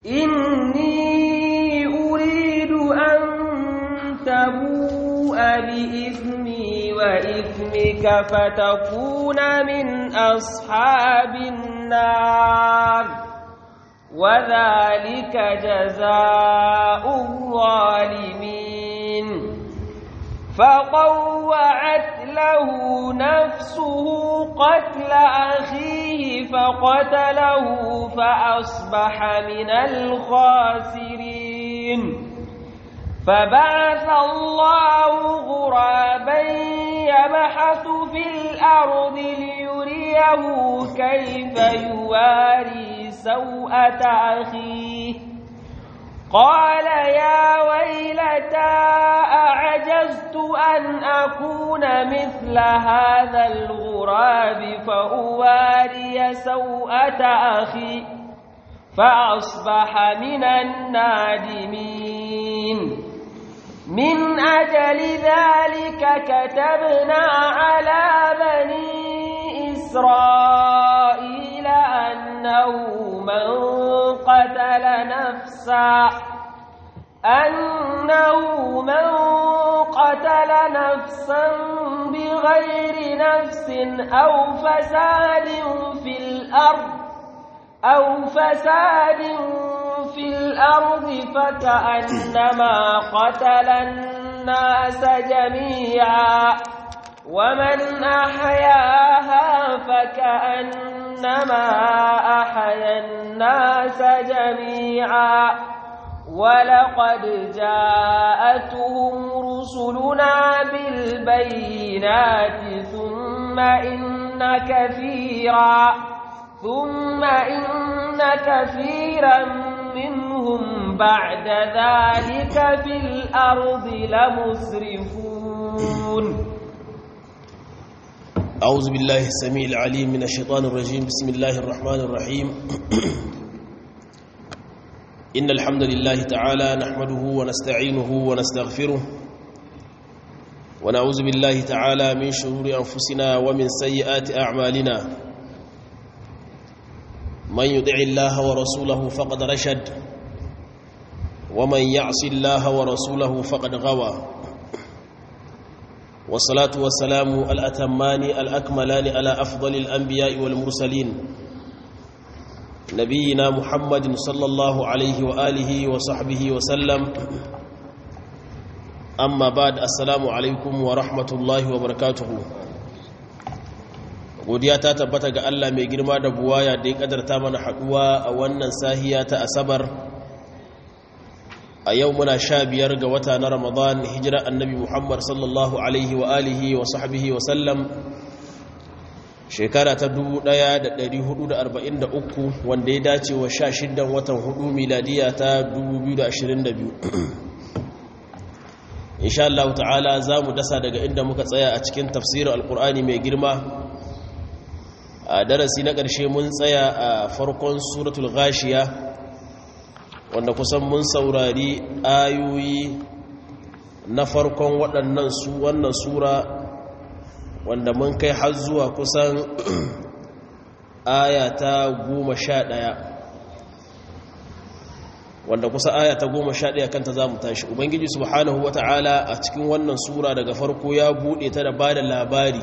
إني أريد أن تبوء بإثمي وإثمك فتكون من أصحاب النار وذلك جزاء الظالمين فطوعت له نفسه قتل أخيه فقتله فأصبح من الخاسرين فبعث الله غرابا يبحث في الأرض ليريه كيف يواري سوءة أخيه قال يا ويلتى أعجزت أن أكون مثل هذا الغراب فأواري سوءة أخي فأصبح من النادمين من أجل ذلك كتبنا على بني إسرائيل أنه من قتل نفسا أنه من قتل نفسا بغير نفس أو فساد في الأرض أو فساد في الأرض فكأنما قتل الناس جميعا ومن أحياها فكأنما أحيا الناس جميعا ولقد جاءتهم رسلنا بالبينات ثم إن كثيرا ثم إن كثيرا منهم بعد ذلك في الأرض لمسرفون أعوذ بالله السميع العليم من الشيطان الرجيم بسم الله الرحمن الرحيم إن الحمد لله تعالى نحمده ونستعينه ونستغفره ونعوذ بالله تعالى من شرور أنفسنا ومن سيئات أعمالنا من يدع الله ورسوله فقد رشد ومن يعص الله ورسوله فقد غوى والصلاة والسلام الأتمان الأكملان على أفضل الأنبياء والمرسلين نبينا محمد صلى الله عليه وآله وصحبه وسلم أما بعد السلام عليكم ورحمة الله وبركاته godiya ta tabbata ga Allah mai girma da buwaya da ya kadarta mana haduwa a wannan sahiya ta asabar a yau muna sha biyar ga wata na ramadan hijira annabi muhammad sallallahu alaihi wa alihi wa sahbihi wa sallam shekara ta 1443 wanda ya dace wa sha shiddan watan hudu miladiya ta 2022 insha Allah ta'ala za mu dasa daga inda muka tsaya a cikin tafsirin alkur'ani mai girma a darasi na ƙarshe mun tsaya a farkon suratul ghashiya wanda kusan mun saurari ayoyi na farkon waɗannan su wannan sura wanda mun kai har zuwa kusan aya ta goma sha ɗaya wanda kusa aya ta goma sha ɗaya kanta za mu tashi ubangiji subhanahu wa ta'ala a cikin wannan sura daga farko ya buɗe ta da ba da labari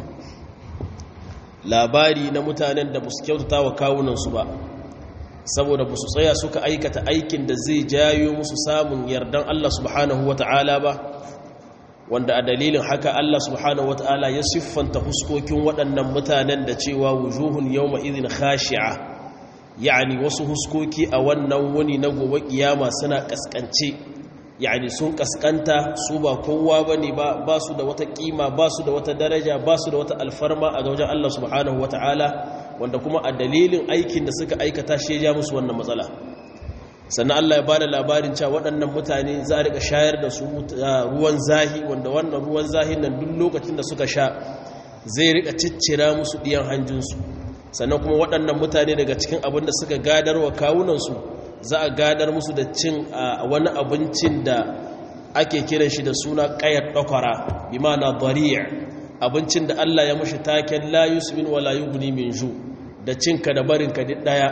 labari na mutanen da ba su kyautata wa kawunansu ba saboda ba su tsaya suka aikata aikin da zai jayo musu samun yardan Allah subhanahu wa ta'ala ba wanda a dalilin haka Allah subhanahu wa ta'ala ya siffanta huskokin waɗannan mutanen da cewa wujuhun yawma idhin khashi'a yani wasu huskoki a wannan wani na gobe kiyama suna kaskance yani sun kaskanta su ba kowa bane ba ba su da wata kima ba su da wata daraja ba su da wata alfarma a wajen Allah subhanahu wa ta'ala wanda kuma a dalilin aikin da suka aikata shi ya musu wannan matsala sannan Allah ya bada labarin cewa waɗannan mutane za a rika shayar da su ruwan zahi wanda wannan ruwan zahi nan duk lokacin da suka sha zai rika ciccira musu ɗiyan hanjinsu sannan kuma waɗannan mutane daga cikin abin da suka gadar wa kawunansu za a gadar musu da cin wani abincin da ake kiran shi da suna ƙayar ɗakwara bi ma na abincin da Allah ya mushi taken la yusmin wa la yughni min ju da cinka da barinka duk daya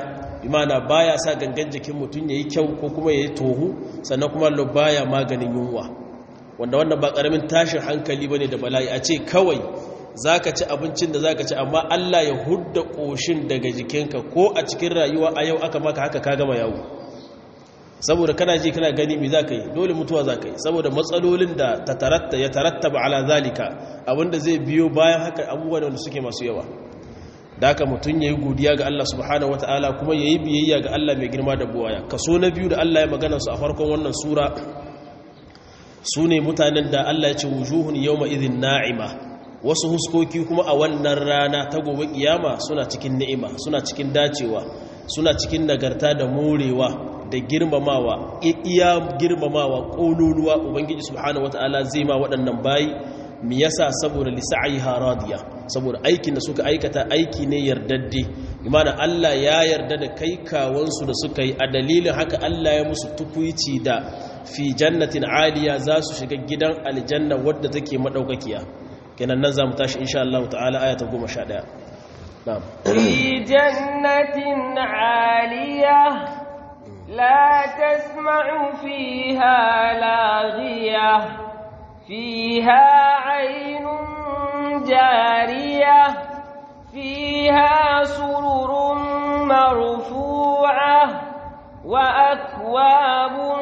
imana baya sa gangan jikin mutum yayi kyau ko kuma yayi tohu sannan kuma lo baya maganin yunwa wanda wannan ba karamin tashin hankali bane da bala'i a ce kawai zaka ci abincin da zaka ci amma Allah ya hudda koshin daga jikinka ko a cikin rayuwa a yau aka maka haka ka gama yawo saboda kana ji kana gani me zaka yi dole mutuwa zaka yi saboda matsalolin da ta taratta ya tarattaba ala zalika abinda zai biyo bayan haka abubuwan wanda suke masu yawa da haka mutum yayi godiya ga Allah subhanahu wataala kuma yayi biyayya ga Allah mai girma da buwaya kaso na biyu da Allah ya magana su a farkon wannan sura su ne mutanen da Allah ya ce wujuhun yawma idhin na'ima wasu huskoki kuma a wannan rana ta gobe kiyama suna cikin ni'ima suna cikin dacewa suna cikin nagarta da morewa da girmamawa iya girmamawa kololuwa ubangiji subhanahu wataala zai ma waɗannan bayi mi yasa saboda lisa'aiha radiya saboda aikin da suka aikata aiki ne yardadde imana Allah ya yarda da kai kawansu da suka yi a dalilin haka Allah ya musu tukuici da fi jannatin aliya za su shiga gidan aljanna wadda take madaukakiya kenan nan zamu tashi insha Allah ta'ala aya ta 11 na'am fi jannatin aliya la tasma'u fiha laghiyah fiha 'aynun jariyah fiha sururun marfu'ah wa akwabun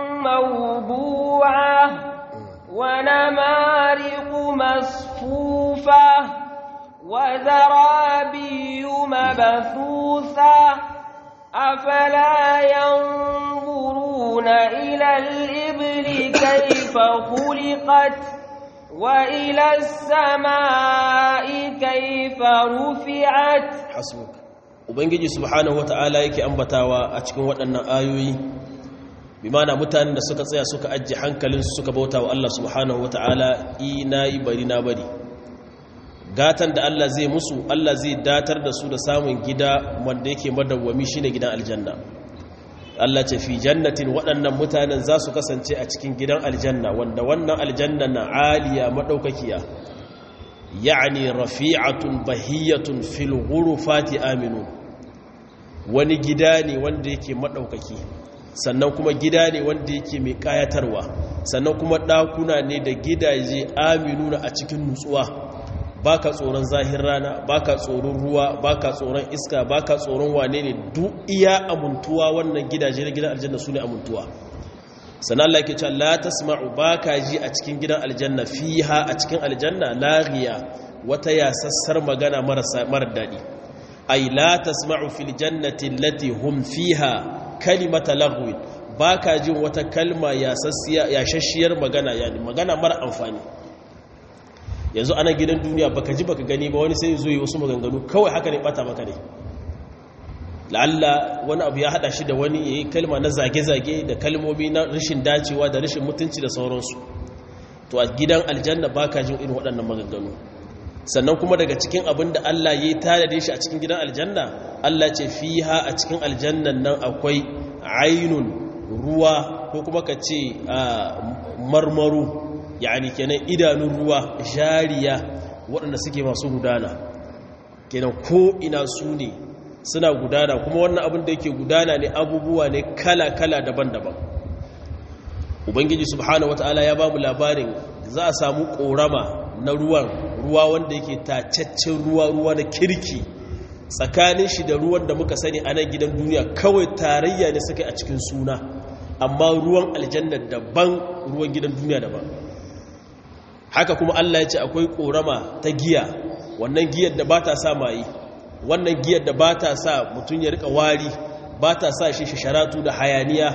موضوعة ونمارق مصفوفة وزرابي مبثوثة أفلا ينظرون إلى الإبل كيف خلقت وإلى السماء كيف رفعت حسبك ubangiji subhanahu wata'ala yake ambatawa a cikin waɗannan ayoyi bimana mutanen da suka tsaya suka ajiye hankalinsu suka bauta wa Allah subhanahu wa ta'ala ina yi bari na bari gatan da Allah zai musu Allah zai datar da su da samun gida wanda yake madawwami shine gidan aljanna Allah ce fi jannatin waɗannan mutanen za su kasance a cikin gidan aljanna wanda wannan aljanna na aliya madaukakiya ya'ani rafi'atun bahiyatun fil ghurufati aminu wani gida ne wanda yake madaukaki sannan kuma gida ne wanda yake mai kayatarwa sannan kuma ɗakuna ne da gidaje aminuna a cikin nutsuwa baka tsoron zahir rana baka tsoron ruwa baka tsoron iska baka tsoron wane ne duk iya amuntuwa wannan gidaje na gidan aljanna su ne amuntuwa sannan Allah yake cewa la tasma'u baka ji a cikin gidan aljanna fiha a cikin aljanna laghiya wata yasassar magana marasa mara dadi ay la tasma'u fil jannati allati hum fiha kalimata lagwin ba ka jin wata kalma ya shashiyar magana yani magana mara amfani yanzu ana gidan duniya baka ji baka gani ba wani sai zo yi wasu maganganu kawai haka ne bata maka ne la'alla wani abu ya hada shi da wani ya yi kalma na zage-zage da kalmomi na rashin dacewa da rashin mutunci da sauransu to a gidan aljanna ba ka jin irin waɗannan maganganu sannan kuma daga cikin abin da Allah ya yi tare shi a cikin gidan aljanna Allah ce fiha a cikin aljannan nan akwai ainun ruwa ko kuma ka ce marmaru yani kenan idanun ruwa jariya waɗanda suke masu gudana kenan ko ina su ne suna gudana kuma wannan abin da yake gudana ne abubuwa ne kala-kala daban-daban ubangiji subhanahu wata'ala ya ba mu labarin za a samu ƙorama na ruwan ruwa wanda yake tacaccen ruwa ruwa na kirki tsakanin shi da ruwan da muka sani a nan gidan duniya kawai tarayya ne suka a cikin suna amma ruwan aljanna daban ruwan gidan duniya daban haka kuma Allah ya ce akwai korama ta giya wannan giyar da ba ta sa mayi wannan giyar da ba ta sa mutum ya rika wari ba ta sa shi sharatu da hayaniya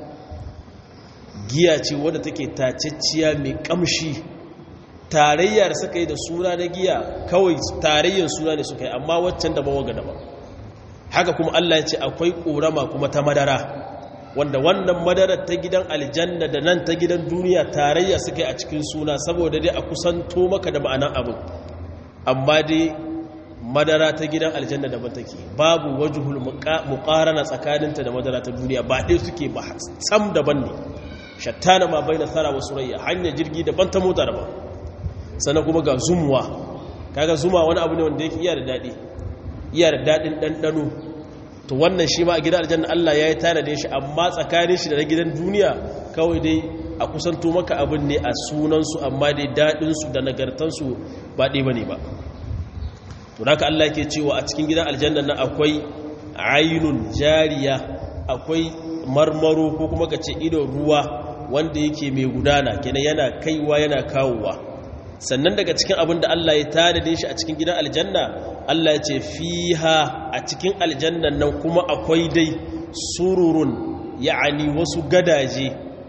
giya ce wadda take tacecciya mai kamshi tarayya da suka yi da suna na giya kawai tarayyar suna ne suka yi amma waccan daban waga daban haka kuma Allah ya ce akwai korama kuma ta madara wanda wannan madarar ta gidan aljanna da nan ta gidan duniya tarayya suka yi a cikin suna saboda dai a kusanto maka da ma'anan abin amma dai madara ta gidan aljanna daban take babu wajhul muqarana tsakaninta da madara ta duniya ba dai suke ba sam daban ne shattana ma baina sara wa surayya hanya jirgi daban ta mota daban sannan kuma ga zumuwa kaga zuma wani abu ne wanda yake iya da dadi iya da dadin dandano to wannan shi ma a gidan aljanna Allah ya yi tanadin shi amma tsakanin shi da na gidan duniya kawai dai a kusanto maka abin ne a sunansu amma dai daɗinsu da nagartansu ba ɗaya ba ne ba to haka Allah ke cewa a cikin gidan aljanna na akwai ainun jariya akwai marmaro ko kuma ka ce idon ruwa wanda yake mai gudana kenan yana kaiwa yana kawowa sannan daga cikin abin da Allah ya tanade shi a cikin gidan aljanna Allah ya ce fiha a cikin aljannan nan kuma akwai dai sururun ya'ani wasu gadaje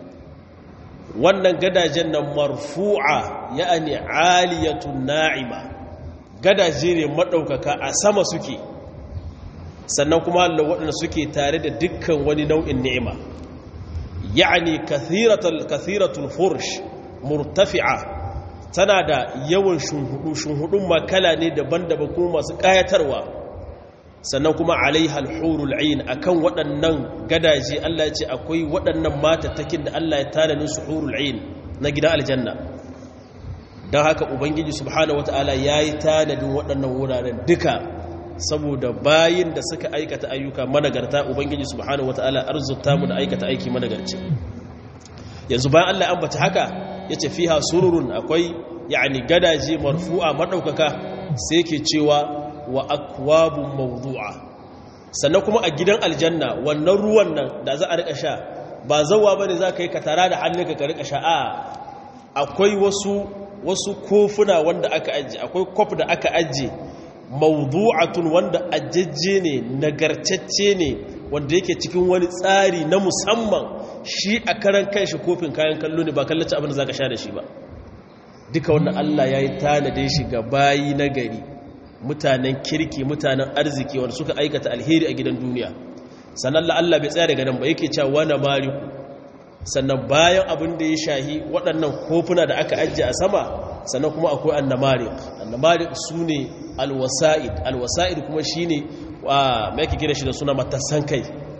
wannan gadajen nan marfu'a ya'ani aliyatun na'ima gadaje ne madaukaka a sama suke sannan kuma Allah waɗanda suke tare da dukkan wani nau'in ni'ima ya'ani kathiratul kathiratul fursh murtafi'a tana da yawan shunhudu shunhudun makala ne daban-daban kuma masu ƙayatarwa sannan kuma alaiha alhurul ain akan waɗannan gadaje Allah ya ce akwai waɗannan matattakin da Allah ya tanadin su hurul ain na gidan aljanna don haka ubangiji subhanahu wataala yayi tanadin waɗannan wuraren duka saboda bayin da suka aikata ayyuka managarta ubangiji subhanahu wataala arzuta mu da aikata aiki managarci yanzu bayan Allah ya ambata haka yace fiha sururun akwai yani gadaje marfu'a madaukaka sai yake cewa wa akwabun mawdu'a sannan kuma a gidan aljanna wannan ruwan nan da za a rika sha ba zawa bane za ka yi katara da hannunka ka rika sha a akwai wasu wasu kofuna wanda aka ajiye akwai kof da aka ajiye mawdu'atun wanda ajajje ne nagartacce ne wanda yake cikin wani tsari na musamman shi a karan kanshi kofin kayan kallo ne ba kallaci abin da zaka sha da shi ba duka wannan Allah yayi tanade shi ga bayi na gari mutanen kirki mutanen arziki wanda suka aikata alheri a gidan duniya sannan Allah bai tsaya daga nan ba yake cewa wana mariku sannan bayan abin da ya shahi waɗannan kofuna da aka ajiye a sama sannan kuma akwai annamarik annamarik su ne alwasa'id alwasa'id kuma shi ne mai ake kira shi da suna matassan kai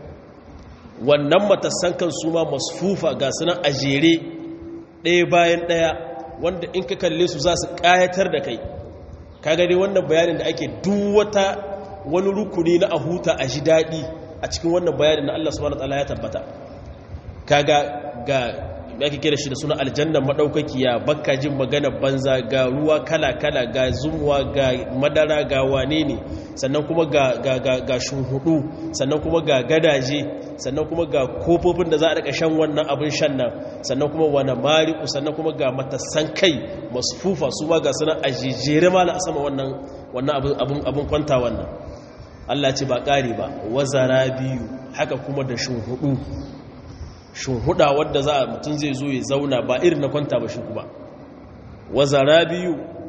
wannan matassan kan su ma masfufa ga sunan a jere ɗaya bayan ɗaya wanda in ka kalle su za su ƙayatar da kai ka gani wannan bayanin da ake duwata wani rukuni na a huta a ji daɗi a cikin wannan bayanin na Allah subhanahu wa ta'ala ya tabbata kaga ga ake kira shi da suna aljanna madaukakiya bakka jin magana banza ga ruwa kala-kala ga zumuwa ga madara ga wane ne sannan kuma ga ga ga ga shunhudu sannan kuma ga gadaje sannan kuma ga kofofin da za a rika shan wannan abin shan nan sannan kuma wani mariku sannan kuma ga matassan kai masfufa su ma ga suna ajejere ma a sama wannan wannan abin abin kwanta wannan Allah ce ba ƙari ba wazara biyu haka kuma da shunhudu shunhuda wadda za a mutum zai zo ya zauna ba irin na kwanta ba shi kuma wazara biyu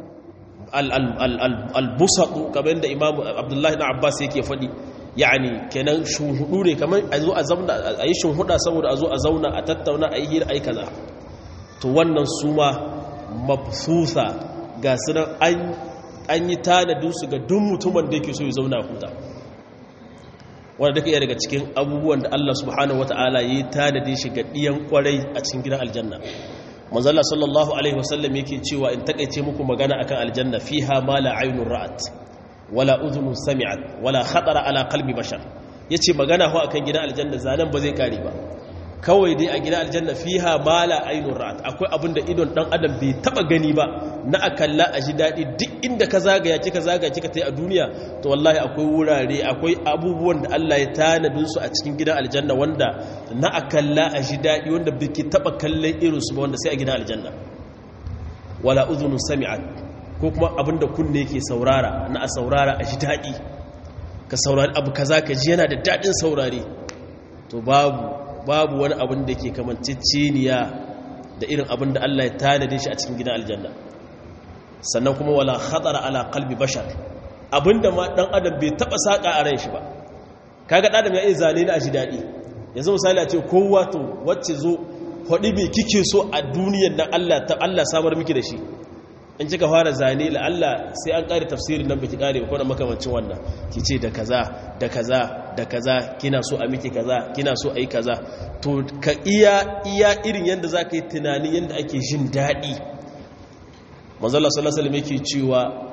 albusatu kamar da imamu abdullahi na abbas yake faɗi yani kenan shunhudu ne kamar a zo a zauna a yi shunhuda saboda a zo a zauna a tattauna a yi hira a yi kaza to wannan su ma mabsusa ga sunan an yi tanadinsu ga duk mutumin da yake so ya zauna huta wanda duka iya daga cikin abubuwan da Allah subhanahu wata'ala ya yi tanadi shi ga ɗiyan kwarai a cikin gidan aljanna manzala sallallahu alaihi wasallam yake cewa in takaice muku magana akan aljanna fiha ma la aynun ra'at wala udhunun sami'at wala khatara ala qalbi bashar yace magana ho akan gidan aljanna zanan ba zai kare ba kawai dai a gidan aljanna fiha ma la aynun ra'at akwai abin da idon dan adam bai taba gani ba na akalla a ji dadi duk inda ka zagaya kika zagaya kika tai a duniya to wallahi akwai wurare akwai abubuwan da Allah ya tanadin su a cikin gidan aljanna wanda na akalla a ji dadi wanda biki taba kallon irin su ba wanda sai a gidan aljanna wala udhunu sami'at ko kuma abin da kunne yake saurara na a saurara a ji dadi ka saurari abu kaza ka ji yana da dadin saurare to babu babu wani abin da ke kamanceceniya da irin abin da Allah ya tanade shi a cikin gidan aljanna sannan kuma wala khatara ala qalbi bashar abinda ma dan adam bai taba saka a ran shi ba kaga dan adam ya iya zane ni a ji dadi yanzu misali a ce kowa to wacce zo hodi bai kike so a duniyar nan Allah ta Allah samar miki da shi in kika fara zane la Allah sai an kare tafsirin nan biki kare ko da makamancin wannan kice da kaza da kaza da kaza kina so a miki kaza kina so a yi kaza to ka iya iya irin yanda zaka yi tunani yanda ake jin dadi manzo Allah sallallahu alaihi wasallam yake cewa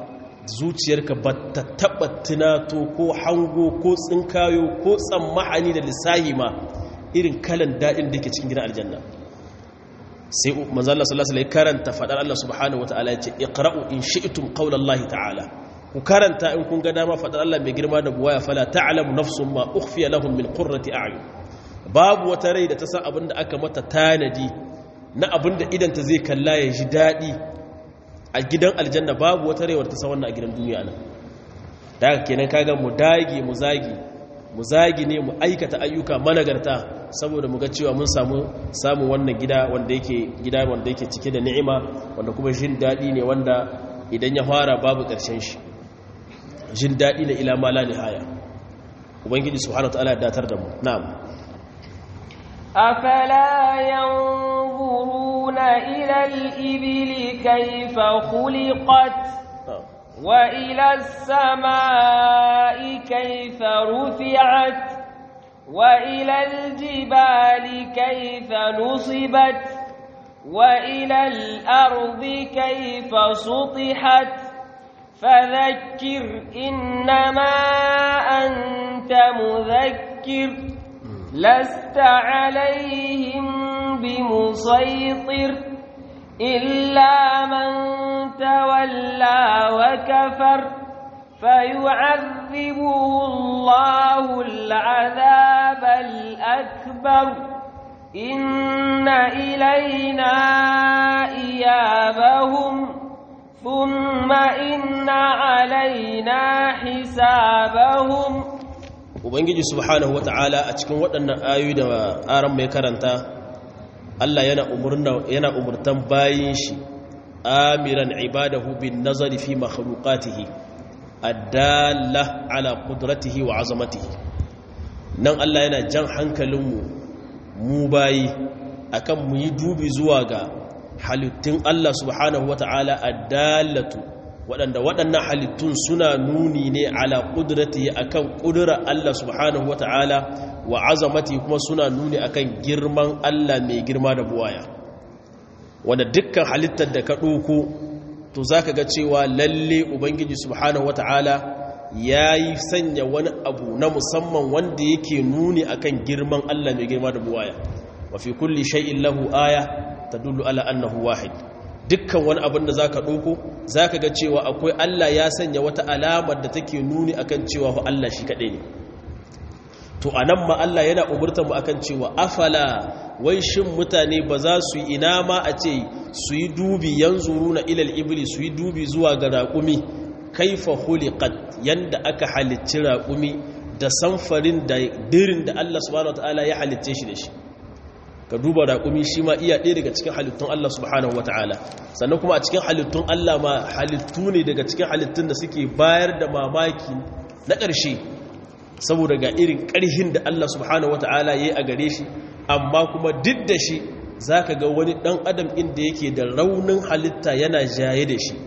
zuciyarka ba ta taɓa tunato ko hango ko tsinkayo ko tsammahani da lissahi ma irin kalan daɗin da ke cikin gidan aljanna sai manzala sallallahu alaihi karanta faɗar Allah subhanahu wata'ala ya ce iqra'u in shi'tum qawlallahi ta'ala ku karanta in kun ga dama faɗar Allah mai girma da buwaya fala ta'lamu nafsun ma ukhfiya lahum min qurrati a'yun babu wata rai da ta san abin da aka mata tanadi na abin da idanta zai kalla ya ji daɗi a gidan aljanna babu wata rai ta san wannan a gidan duniya nan da haka kenan kaga mu dage mu zagi mu zagi ne mu aikata ayyuka managarta saboda mu ga cewa mun samu samun wannan gida wanda yake gida wanda yake cike da ni'ima wanda kuma jin daɗi ne wanda idan ya fara babu ƙarshen shi jin daɗi ne ila mala nihaya ubangiji subhanahu wa ta'ala ya datar da mu na'am أفلا ينظرون إلى الإبل كيف خلقت وإلى السماء كيف رفعت وإلى الجبال كيف نصبت وإلى الأرض كيف سطحت فذكر إنما أنت مذكر لست عليهم بمسيطر إلا من تولى وكفر فيعذبه الله العذاب الأكبر إن إلينا إيابهم ثم إن علينا حسابهم ubangiji subhanahu wata'ala a cikin waɗannan ayoyi da aran mai karanta Allah yana umurna yana umurtan bayin shi amiran ibadahu bin nazari fi makhluqatihi adalla ala qudratihi wa azamatihi nan Allah yana jan hankalinmu mu bayi akan mu yi dubi zuwa ga halittun Allah subhanahu wata'ala addallatu waɗanda waɗannan halittun suna nuni ne ala ƙudurati a kan ƙudurar Allah subhanahu wa ta'ala wa azamati kuma suna nuni a kan girman Allah mai girma da buwaya wanda dukkan halittar da ka ɗoko to za ka ga cewa lalle ubangiji subhanahu wa ta'ala ya yi sanya wani abu na musamman wanda yake nuni a kan girman Allah mai girma da buwaya wa fi kulli shay'in lahu aya tadullu ala annahu wahid dukkan wani abin da za ka ɗoko za ka ga cewa akwai Allah ya sanya wata alamar da take nuni akan cewa fa Allah shi kaɗai ne to a nan ma Allah yana umurtar mu akan cewa afala wai shin mutane ba za su yi ina ma a ce su yi dubi yanzuru na ilal ibli su yi dubi zuwa ga raƙumi kaifa huliqat yanda aka halicci raƙumi da samfarin da dirin da Allah subhanahu wataala ya halicce shi da shi ka duba raƙumi shi ma iya ɗaya daga cikin halittun Allah subhanahu wata'ala sannan kuma a cikin halittun Allah ma halittu ne daga cikin halittun da suke bayar da mamaki na ƙarshe saboda ga irin ƙarhin da Allah subhanahu wata'ala ya yi a gare shi amma kuma duk da shi za ka ga wani ɗan adam inda yake da raunin halitta yana jaye da shi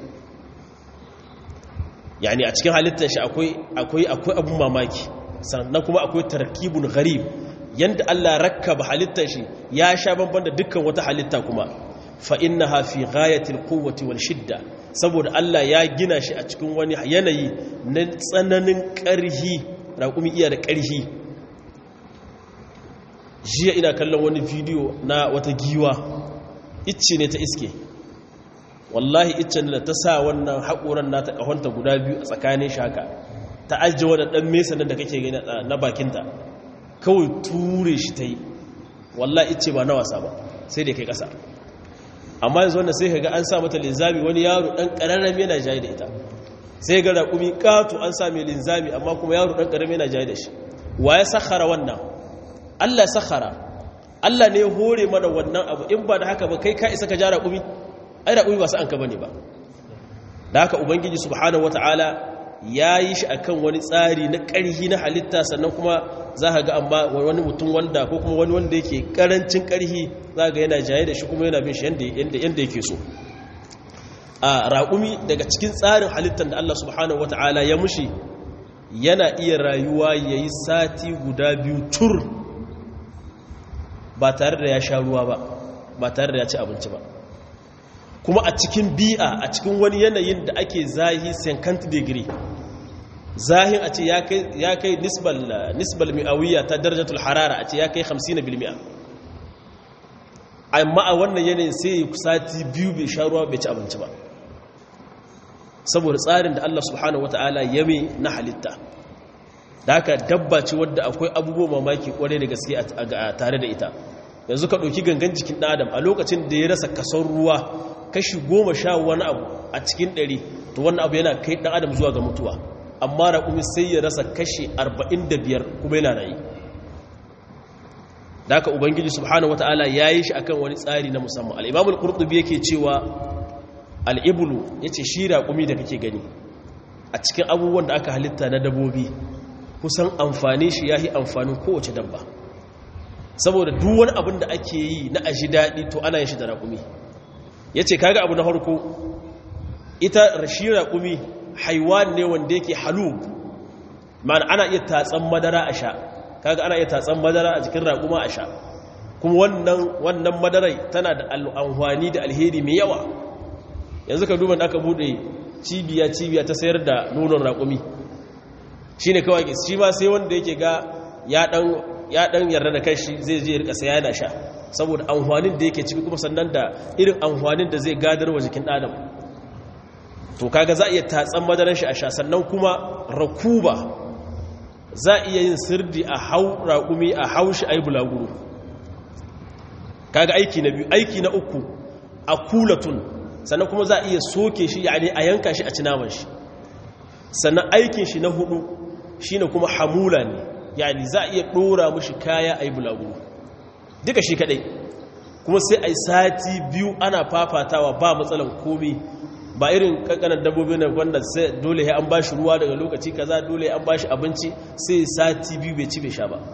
yani a cikin halittar shi akwai abun mamaki sannan kuma akwai tarkibun gharib yanda Allah rakkaba halittar shi ya sha banban da dukkan wata halitta kuma fa innaha fi ghayatil quwwati wal shidda saboda Allah ya gina shi a cikin wani yanayi na tsananin ƙarhi raƙumi iya da ƙarhi jiya ina kallon wani bidiyo na wata giwa icce ne ta iske wallahi iccen da ta sa wannan haƙoran nata ƙahonta guda biyu a tsakanin shaka ta ajiye wadda ɗan mesa nan da kake gani na bakinta kawai ture shi ta yi wallah ice ba na wasa ba sai da kai kasa amma yanzu wanda sai ga an sa mata linzami wani yaro dan kararrami yana jayi da ita sai ga raƙumi ƙato an sa mai linzami amma kuma yaro dan kararrami yana jayi da shi wa ya sakhara wannan Allah sakhara Allah ne ya hore mana wannan abu in ba da haka ba kai ka isa ka ja raƙumi ai raƙumi ba su an ka bane ba da haka ubangiji subhanahu wataala ya yi shi a kan wani tsari na ƙarhi na halitta sannan kuma za ka ga amma wani mutum wanda ko kuma wani wanda yake ƙarancin ƙarhi za ga yana jaye da shi kuma yana bin shi yadda yake so a raƙumi daga cikin tsarin halittar da Allah subhanahu wa ta'ala ya mushi yana iya rayuwa ya yi sati guda biyu tur ba tare da ya sha ruwa ba ba tare da ya ci abinci ba kuma a cikin bi'a a cikin wani yanayin da ake zahi 50 degree zahin a ce ya kai nisbal mi'awiyya ta darajatul harara a ce ya kai 50 bilmi'a amma a wannan yanayin sai sati biyu bai sha ruwa bai ci abinci ba saboda tsarin da Allah subhanahu wata'ala ya mai na halitta da haka dabba ce wadda akwai abubuwa mamaki kwarai da gaske a tare da ita yanzu ka ɗauki gangan jikin ɗan adam a lokacin da ya rasa kason ruwa kashi goma sha wani abu a cikin ɗari to wannan abu yana kai ɗan adam zuwa ga mutuwa amma raƙumi sai ya rasa kashi arba'in da biyar kuma yana rayu da haka ubangiji subhanahu wata'ala ya yi shi akan wani tsari na musamman al'imamul ƙurɗubi yake cewa al'ibulu ya ce shi raƙumi da kake gani a cikin abubuwan da aka halitta na dabobi kusan amfani shi ya yi amfanin kowace dabba saboda duk wani abin da ake yi na aji daɗi to ana yin shi da raƙumi ya ce kaga abu na harko ita rashi raƙumi haiwan ne wanda yake halub ma'ana ana iya tatsan madara a sha kaga ana iya tatsan madara a jikin raƙuma a sha kuma wannan wannan madarai tana da amfani da alheri mai yawa yanzu ka duba da aka bude cibiya cibiya ta sayar da nonon raƙumi shine kawai shi ma sai wanda yake ga ya dan ya dan yarda da kanshi zai je rika saya yana sha saboda amfanin da yake ciki kuma sannan da irin amfanin da zai gadar wa jikin adam to kaga za a iya tatsan madaran shi a sha sannan kuma rakuba za a iya yin sirdi a hau raƙumi a hau shi a yi bulaguro kaga aiki na biyu aiki na uku a kulatun sannan kuma za a iya soke shi yani a yanka shi a cinaman shi sannan aikin shi na hudu shine kuma hamula ne yani za a iya dora mushi kaya a yi bulaguro duka shi kadai kuma sai a yi sati biyu ana fafatawa ba matsalan komi ba irin kankanan dabbobi na wanda sai dole ya an bashi ruwa daga lokaci kaza dole an bashi abinci sai sati biyu bai ci bai sha ba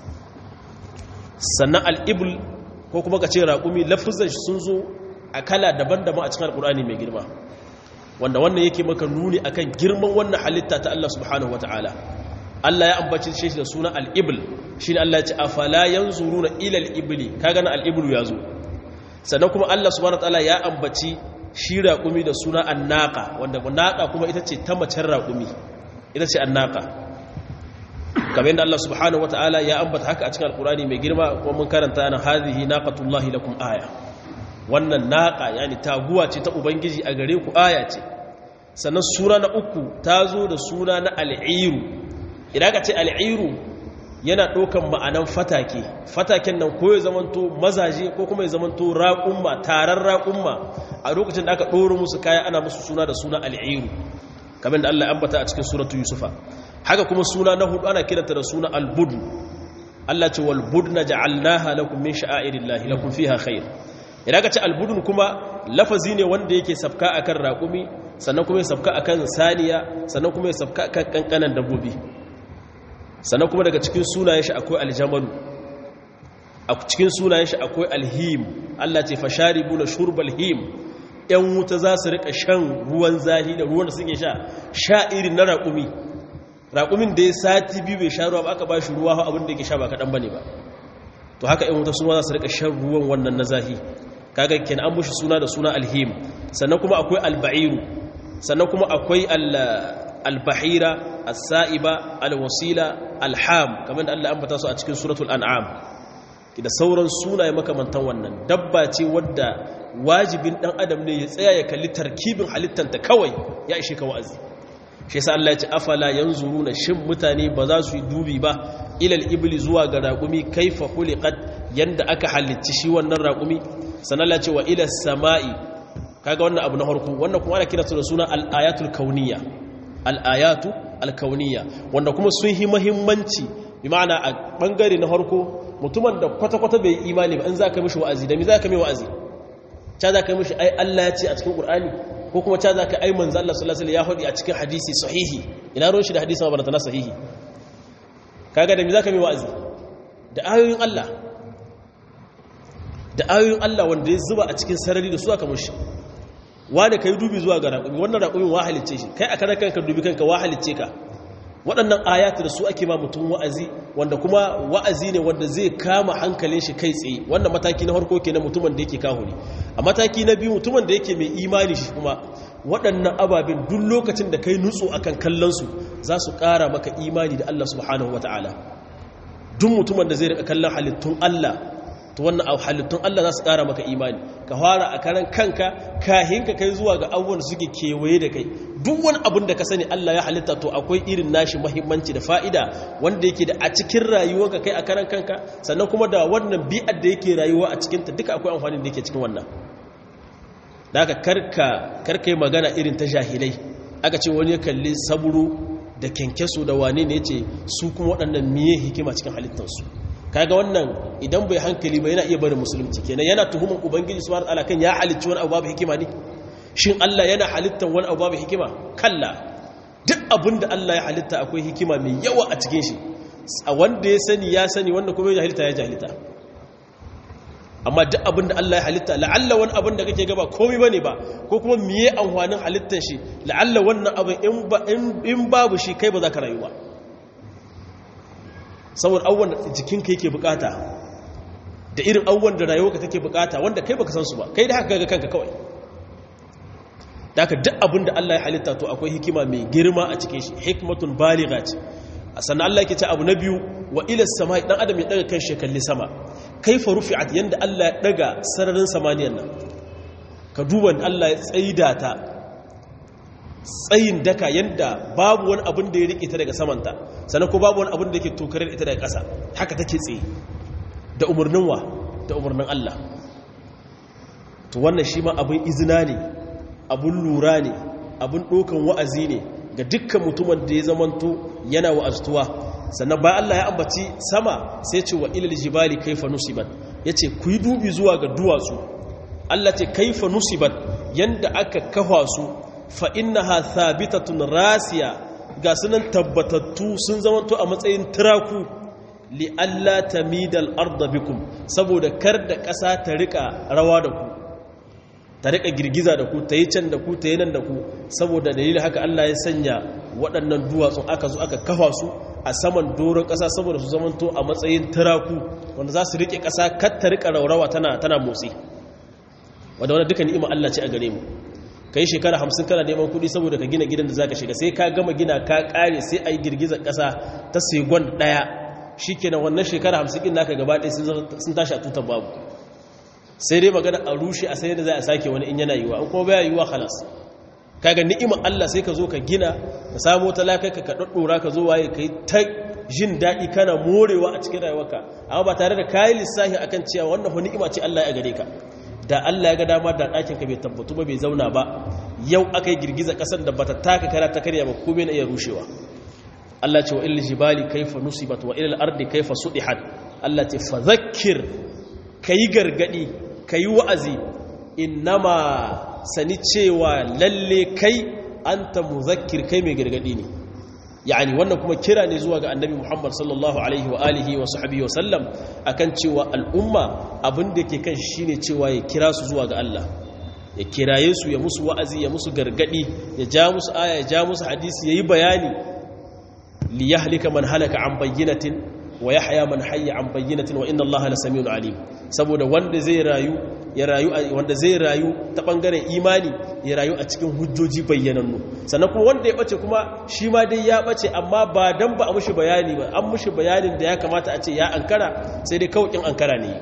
sannan al'ibul ko kuma ka ce raƙumi lafizan shi sun zo a kala daban-daban a cikin alƙur'ani mai girma wanda wannan yake maka nuni akan girman wannan halitta ta Allah subhanahu wata'ala Allah ya ambaci shi da suna al'ibul shi ne Allah ya ce afala yanzuruna ila al'ibli kaga na al'iblu ya zo sannan kuma Allah subhanahu wata'ala ya ambaci shi raƙumi da suna annaka wanda naƙa kuma ita ce ta macen raƙumi ita ce annaka kamar yadda Allah subhanahu wata'ala ya ambata haka a cikin alƙur'ani mai girma kuma mun karanta na hadhihi naqatullahi lakum aya wannan naƙa yani taguwa ce ta ubangiji a gare ku aya ce sannan sura na uku ta zo da suna na al'iru idan ka ce al'iru yana ɗaukan ma'anan fatake fataken nan ko ya zamanto mazaje ko kuma ya zamanto raƙumma taron raƙumma a lokacin da aka ɗoro musu kaya ana musu suna da suna al'iru kamar da Allah ya ambata a cikin suratu yusufa haka kuma suna na hudu ana kiranta da suna albudu Allah ce wal budna ja'alnaha lakum min sha'airillahi lakum fiha khair idan ka ce albudun kuma lafazi ne wanda yake sabka akan raƙumi sannan kuma ya sabka akan saniya sannan kuma ya sabka akan kankanan dabbobi sannan kuma daga cikin sunayen shi akwai aljamalu a cikin sunayen shi akwai alhim Allah ce fasharibu na shurbal him yan wuta za su rika shan ruwan zahi da ruwan da suke sha sha irin na raƙumi raƙumin da ya sati biyu bai sha ruwa ba aka ba shi ruwa abin da yake sha ba kaɗan ba ne ba to haka yan wuta suna za su rika shan ruwan wannan na zahi kaga kenan an mushi suna da suna alhim sannan kuma akwai alba'iru sannan kuma akwai albahira as-sa'iba alwasila alham kamar da Allah ambata su a cikin suratul an'am da sauran sunaye makamantan wannan dabba ce wadda wajibin dan adam ne ya tsaya ya kalli tarkibin halittanta kawai ya ishe ka wa'azi shi yasa Allah ya ce afala yanzuruna shin mutane ba za su yi dubi ba ilal ibli zuwa ga raqumi kaifa khuliqat yanda aka halicci shi wannan raqumi sanan Allah ce wa ila samai kaga wannan abu na farko wannan kuma ana kira su da suna al-ayatul kauniyya al-ayatu al-kauniyya wanda kuma sun yi muhimmanci bi ma'ana a bangare na farko mutumin da kwata-kwata bai imani ba in za ka mishi wa'azi da mi za ka mai wa'azi ca za ka mishi ai Allah ya ce a cikin Qur'ani ko kuma ca za ka ai manzo Allah sallallahu alaihi wasallam ya faɗi a cikin hadisi sahihi ina ruwan shi da hadisi ma ba na sahihi kaga da mi za ka mai wa'azi da ayoyin Allah da ayoyin Allah wanda ya zuba a cikin sarari da su aka mushi wanda kai dubi zuwa ga raƙumi wannan raƙumin wa halicce shi kai a karan kanka dubi kanka wa halicce ka waɗannan ayatu da su ake ma mutum wa'azi wanda kuma wa'azi ne wanda zai kama hankalin shi kai tsaye wannan mataki na farko kenan mutumin da yake kahuri a mataki na biyu mutumin da yake mai imani shi kuma waɗannan ababen duk lokacin da kai nutsu akan kallon su za su ƙara maka imani da Allah subhanahu wataala duk mutumin da zai rika kallon halittun Allah to wannan halittun Allah za su ƙara maka imani ka fara a karan kanka kahin ka kai zuwa ga abubuwan da suke kewaye da kai duk wani abin da ka sani Allah ya halitta to akwai irin nashi mahimmanci da fa'ida wanda yake da a cikin rayuwarka kai a karan kanka sannan kuma da wannan bi'ar da yake rayuwa a cikinta duka akwai amfani da yake cikin wannan da aka karka karka yi magana irin ta jahilai aka ce wani ya kalli saburo da kyankyaso da wane ne ce su kuma waɗannan miye hikima cikin halittarsu kaga wannan idan bai hankali ba yana iya barin musulunci kenan yana tuhuman ubangiji subhanahu wataala kan ya halicci wani abu babu hikima ne shin Allah yana halittar wani abu babu hikima kalla duk abin da Allah ya halitta akwai hikima mai yawa a cikin shi a wanda ya sani ya sani wanda kuma ya jahilta ya jahilta amma duk abin da Allah ya halitta la'alla wani abin da kake gaba komai bane ba ko kuma miye amfanin halittar shi la'alla wannan abin in babu shi kai ba za ka rayu ba saboda abubuwan da jikinka yake bukata da irin abubuwan da rayuwarka take bukata wanda kai baka san su ba kai da haka ga kanka kawai da haka duk abin da Allah ya halitta to akwai hikima mai girma a cikin shi hikmatun baligha ce sannan Allah yake ce abu na biyu wa ila samai dan adam ya daga kan shi kalli sama kaifa rufi'at yanda Allah ya daga sararin samaniyan nan ka duba Allah ya tsaida ta tsayin daka yanda babu wani abin da ya rike ta daga samanta sannan ko babu wani abin da yake tokarar ita daga ƙasa haka take tsaye da umarnin wa da umarnin Allah to wannan shi ma abin izina ne abin lura ne abin ɗaukan wa'azi ne ga dukkan mutumin da ya zamanto yana wa'aztuwa sannan bayan Allah ya ambaci sama sai ce wa ilal jibali kaifa nusibat yace ku yi dubi zuwa ga duwatsu Allah ce kaifa nusibat yanda aka kafa su fa innaha thabitatun rasiya ga sunan tabbatattu sun zamanto a matsayin tiraku li alla tamidal arda bikum saboda kar da ƙasa ta rika rawa da ku ta rika girgiza da ku ta yi can da ku ta yi nan da ku saboda dalilin haka Allah ya sanya waɗannan duwatsun aka zo aka kafa su a saman doron ƙasa saboda su zamanto a matsayin tiraku wanda za su riƙe ƙasa kar ta rika raurawa tana tana motsi wanda wannan duka ni'ima Allah ce a gare mu kai shekara hamsin kana neman kuɗi saboda ka gina gidan da zaka shiga sai ka gama gina ka ƙare sai a yi girgizar ƙasa ta segon ɗaya shikenan wannan shekara hamsin ɗin naka gaba ɗaya sun tashi a tutar babu sai dai magana a rushe a sai da za a sake wani in yana yiwa in kuma baya yiwa halas kaga ni'imar Allah sai ka zo ka gina ka samu talaka ka ka daddora ka zo waye kai ta jin daɗi kana morewa a cikin rayuwarka amma ba tare da kayi lissafi akan cewa wannan wani ni'ima ce Allah ya gare ka da Allah ya ga dama da ɗakin ka bai tabbatu ba bai zauna ba yau aka yi girgiza ƙasar da bata taka kara ta karya ba komai na iya rushewa Allah ce wa ilal jibali kaifa nusibat wa ilal ardi kaifa sudihat Allah ce fa zakkir kayi gargadi ka yi wa'azi innama sani cewa lalle kai an ta muzakir kai mai gargadi ne yani wannan kuma kira ne zuwa ga annabi muhammad sallallahu alaihi wa alihi wa sahabi wa sallam akan cewa al'umma abin da ke kan shi ne cewa ya kira su zuwa ga Allah ya kiraye su ya musu wa'azi ya musu gargadi ya ja musu aya ya ja musu hadisi ya yi bayani li yahlika man halaka an bayyinatin wa yahya man hayya an bayyinatin wa inna allaha lasamiun alim saboda wanda zai rayu ya rayu wanda zai rayu ta bangaren imani ya rayu a cikin hujjoji bayyanannu sannan kuma wanda ya bace kuma shi ma dai ya bace amma ba dan ba a mushi bayani ba an mushi bayanin da ya kamata a ce ya ankara sai dai kawai ankara ne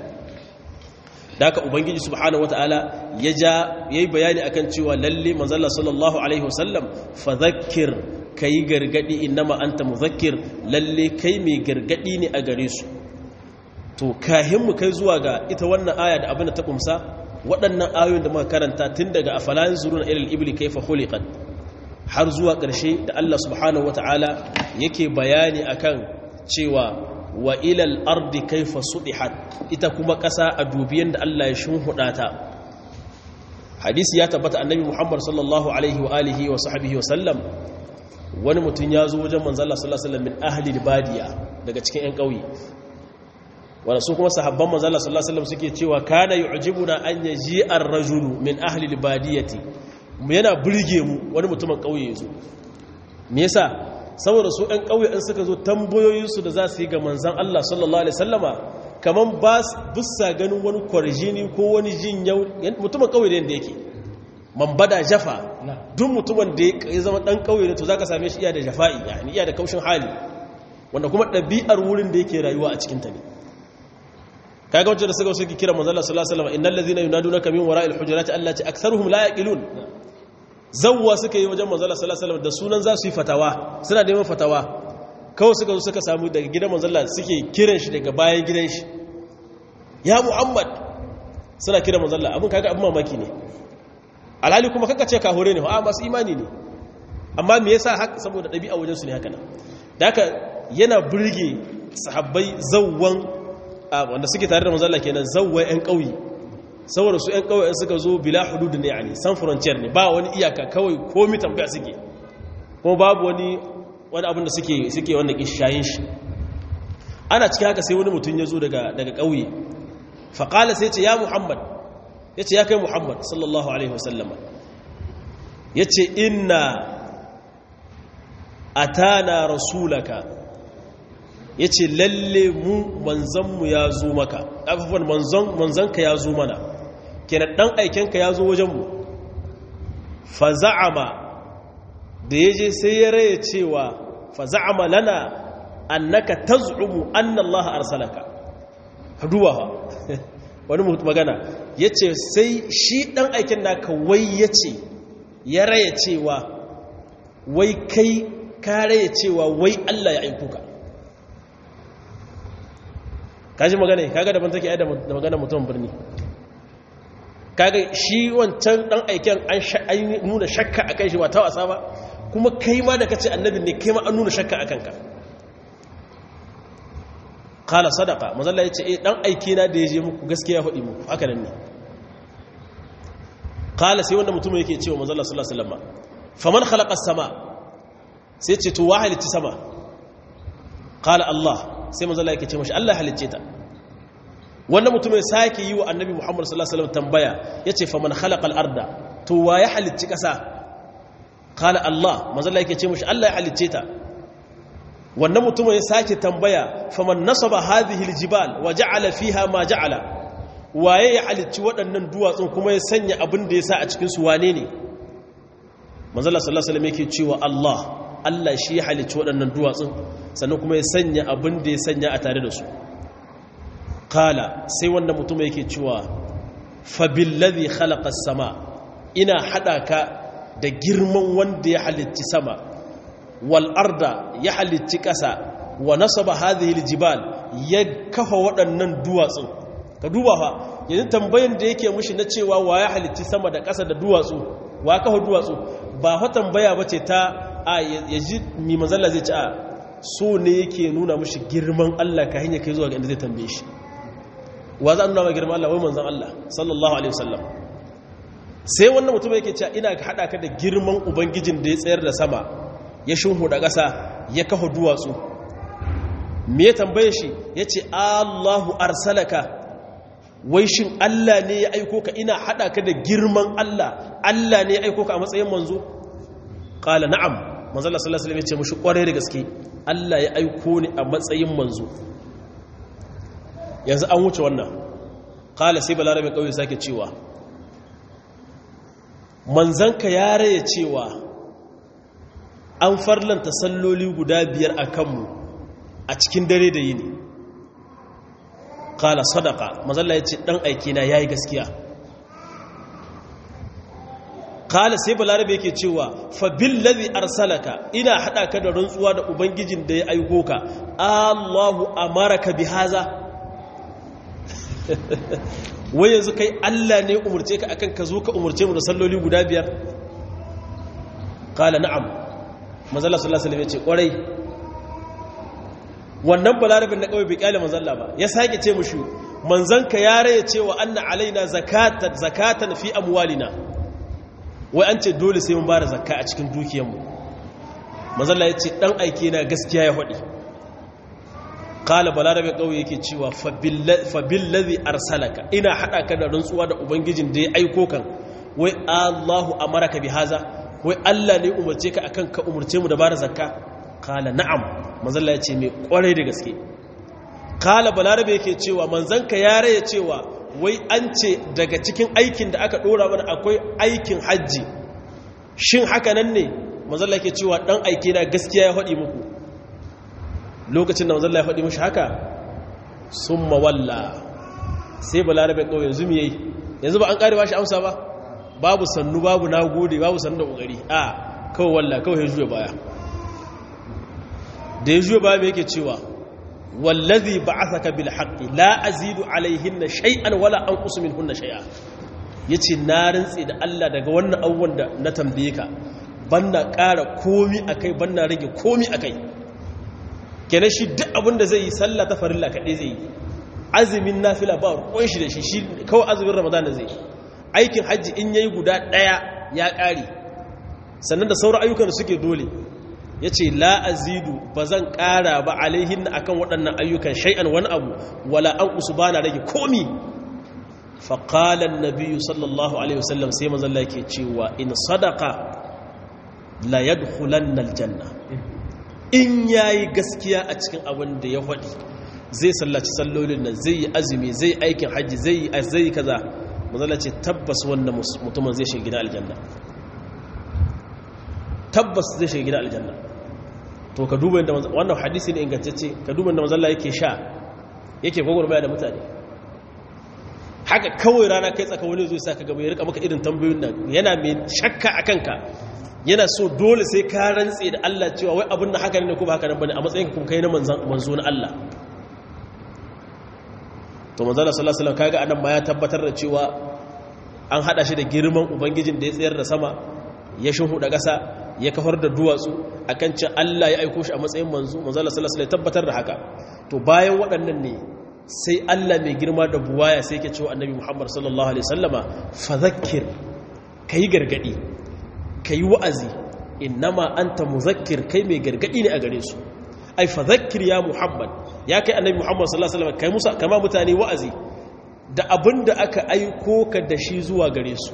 da haka ubangiji subhanahu wataala ya ja yayi bayani akan cewa lalle manzon sallallahu alaihi wasallam fadhakkir kai gargadi innama anta muzakkir lalle kai mai gargadi ne a gare su to kahin mu kai zuwa ga ita wannan aya da abin da ta kumsa waɗannan ayoyin da muka karanta tun daga afalan zuruna ilal ibli kayfa khuliqat har zuwa ƙarshe da Allah subhanahu wataala yake bayani akan cewa wa ilal ardi kayfa sudihat ita kuma ƙasa a dubiyan da Allah ya shunhuda ta hadisi ya tabbata annabi Muhammad sallallahu alaihi wa alihi wa sahbihi wa sallam wani mutum ya zo wajen manzo Allah sallallahu alaihi wasallam min ahli badiya daga cikin ƴan ƙauye wanda su kuma sahabban manzo Allah sallallahu alaihi wasallam suke cewa kana yu'jibuna an yaji ar-rajulu min ahli al-badiyati yana burge mu wani mutumin kauye yazo me yasa saboda su ɗan ƙauye in suka zo tambayoyinsu da za su yi ga manzan Allah sallallahu alaihi sallama kamar ba bisa ganin wani kwarjini ko wani jin yau mutumin ƙauye da yadda yake man bada jafa duk mutumin da ya zama ɗan ƙauye ne to za ka same shi iya da jafa'i yani iya da kaushin hali wanda kuma ɗabi'ar wurin da yake rayuwa a cikinta ne kaga wancan da suka suke kira manzon Allah sallallahu alaihi wasallam innal ladhina yunadunaka min wara'il hujurati allati aktharuhum la yaqilun zawwa suka yi wajen manzon Allah sallallahu alaihi wasallam da sunan za su yi fatawa suna neman fatawa kawai suka zo suka samu daga gidan manzon Allah suke kiran shi daga bayan gidan shi ya Muhammad suna kiran manzon Allah abun kaga abun mamaki ne alhali kuma kaka ce ka hore ne a masu imani ne amma me yasa haka saboda dabi'a wajen su ne haka nan da haka yana burge sahabbai zawwan wanda suke tare da manzala kenan zawwa yan ƙauye saboda su yan ƙauye suka zo bila hudud ne yani san frontier ne ba wani iyaka kawai komi tambaya suke kuma babu wani wani abin da suke suke wanda ke shayin shi ana cikin haka sai wani mutum ya zo daga daga ƙauye fa qala sai ce ya muhammad yace ya kai muhammad sallallahu alaihi wasallama yace inna atana rasulaka ya ce lalle mu manzanmu ya zo maka abubuwan manzanka ya zo mana kenan ɗan aikenka ya zo wajenmu faza'ama da ya je sai ya raya cewa faza'ama lana annaka taz'umu annallaha arsalaka haduwa ha wani mutu magana ya ce sai shi ɗan aiken naka wai ya ce ya raya cewa wai kai ka raya cewa wai Allah ya aiko ka kaji magana kaga daban take da magana mutum birni kaga shi wancan dan aiken an nuna shakka akan shi ba ta wasa ba kuma kai ma da kace annabin ne kai ma an nuna shakka akan ka qala sadaqa mazalla yace eh dan aike na da yaje muku gaskiya hudi muku haka nan ne qala sai wanda mutum yake cewa mazalla sallallahu alaihi wasallam faman khalaqa as-sama sai ce to wahalici sama qala Allah sai manzala yake ce mashi Allah halicce ta wannan mutum ya sake yi wa annabi Muhammad sallallahu alaihi wasallam tambaya yace fa man khalaqal arda to wa ya halicci kasa qala Allah manzala yake ce mashi Allah ya halicce ta wannan mutum ya sake tambaya fa man nasaba hadhihi aljibal wa ja'ala fiha ma ja'ala waye ya halicci waɗannan duwatsun kuma ya sanya abin da ya sa a cikin su wane ne manzala sallallahu alaihi wasallam yake cewa Allah Allah shi ya halicci waɗannan duwatsun sannan kuma ya sanya abin da ya sanya a tare da su kala sai wanda mutum yake cewa fabillazi khalaqa sama ina hada ka da girman wanda ya halicci sama wal arda ya halicci ƙasa wa nasaba hadhihi aljibal ya kafa waɗannan duwatsun ka duba fa yanzu tambayan da yake mushi na cewa wa ya halicci sama da ƙasa da duwatsu wa kafa duwatsu ba fa tambaya bace ta a ya ji mi manzalla zai ci a so ne yake nuna mashi girman Allah ka hanyar kai zuwa ga inda zai tambaye shi wa za a nuna ma girman Allah wai manzan Allah sallallahu alaihi wasallam sai wannan mutum yake cewa ina ka haɗa ka da girman ubangijin da ya tsayar da sama ya shunhuda ƙasa ya kafa duwatsu me ya tambaye shi ya ce Allahu arsalaka wai shin Allah ne ya aiko ka ina haɗa ka da girman Allah Allah ne ya aiko ka a matsayin manzo ƙala na'am manzala sallallahu alaihi wasallam ya ce mushi ƙwarai da gaske Allah ya aiko ni a matsayin manzo yanzu an wuce wannan ƙala sai balarabe ƙauye sake cewa manzanka ya raya cewa an farlanta salloli guda biyar a kanmu a cikin dare da yini ƙala sadaka manzala ya ce ɗan aikina ya yi gaskiya kala sai balarabe yake cewa fa billazi arsalaka ina hada ka da rantsuwa da ubangijin da ya aiko ka Allahu amaraka bihaza wai yanzu kai Allah ne umurce ka akan ka zo ka umurce mu da salloli guda biyar kala na'am manzala sallallahu alaihi wasallam ya ce kwarai wannan balarabin na kawai bai kyale manzalla ba ya sake ce mushi manzanka ya raye cewa anna alaina zakatan zakatan fi amwalina wai an ce dole sai mun bada zakka a cikin dukiyarmu manzalla ya ce dan aike na gaskiya ya faɗi kala balarabe ƙauye yake cewa fabillazi arsalaka ina haɗa ka da rantsuwa da ubangijin da ya aiko kan wai allahu amaraka bi haza wai allah ne umarce ka akan ka umarce mu da bada zakka kala na'am manzalla ya ce mai kwarai da gaske kala balarabe yake cewa manzanka ya raya cewa wai an ce daga cikin aikin da aka dora mana akwai aikin hajji shin haka nan ne manzalla yake cewa dan aike na gaskiya ya faɗi muku lokacin da manzalla ya faɗi mushi haka sun mawalla sai balarabe kawai yanzu mu yayi yanzu ba an ƙare ba shi amsa ba babu sannu babu na gode babu sannu da ƙoƙari a kawai walla kawai ya juya baya da ya juya baya mai yake cewa wallazi ba'athaka bil haqqi la azidu alaihinna shay'an wala anqusu minhunna shay'a yace na rantsi da Allah daga wannan abubuwan da na tambaye ka banna ƙara komi akai banna rage komi akai kenan shi duk abin da zai yi sallah ta farilla kaɗai zai yi azumin nafila ba ruwan shi da shi shi kawai azumin ramadan da zai yi aikin hajji in yayi guda ɗaya ya ƙare sannan da sauran ayyukan da suke dole ya ce la'azidu ba zan ƙara ba alaihin akan waɗannan ayyukan shai'an wani abu wala an usu ba na rage komi faƙalan nabiyu sallallahu alaihi wasallam sai mazalla ke cewa in sadaka la yadkhulan aljanna in yayi gaskiya a cikin abin da ya faɗi zai sallaci sallolin nan zai yi azumi zai aikin hajji zai yi zai kaza mazalla ce tabbas wannan mutumin zai shiga gidan aljanna tabbas zai shiga gidan aljanna to ka duba inda wannan hadisi ne ingantacce ka duba inda mazalla yake sha yake gwagwarmaya da mutane haka kawai rana kai tsaka wani zai sa ka gaba ya rika maka irin tambayoyin nan yana mai shakka a kanka yana so dole sai ka rantse da Allah cewa wai abin da haka ne ko ba haka nan bane a matsayin ka kuma kai na manzo na Allah to manzo Allah sallallahu alaihi wasallam kaga anan ma ya tabbatar da cewa an hada shi da girman ubangijin da ya tsayar da sama ya shuhuda ƙasa ya kafar da duwatsu akan ce Allah ya aiko shi a matsayin manzo manzo Allah sallallahu alaihi wasallam tabbatar da haka to bayan waɗannan ne sai Allah mai girma da buwaya sai yake cewa annabi Muhammad sallallahu alaihi wasallama fadhakkir kai gargadi kai wa'azi innama anta muzakkir kai mai gargadi ne a gare su ai fadhakkir ya Muhammad ya kai annabi Muhammad sallallahu alaihi wasallam kai musa kama mutane wa'azi da abinda aka aiko ka da shi zuwa gare su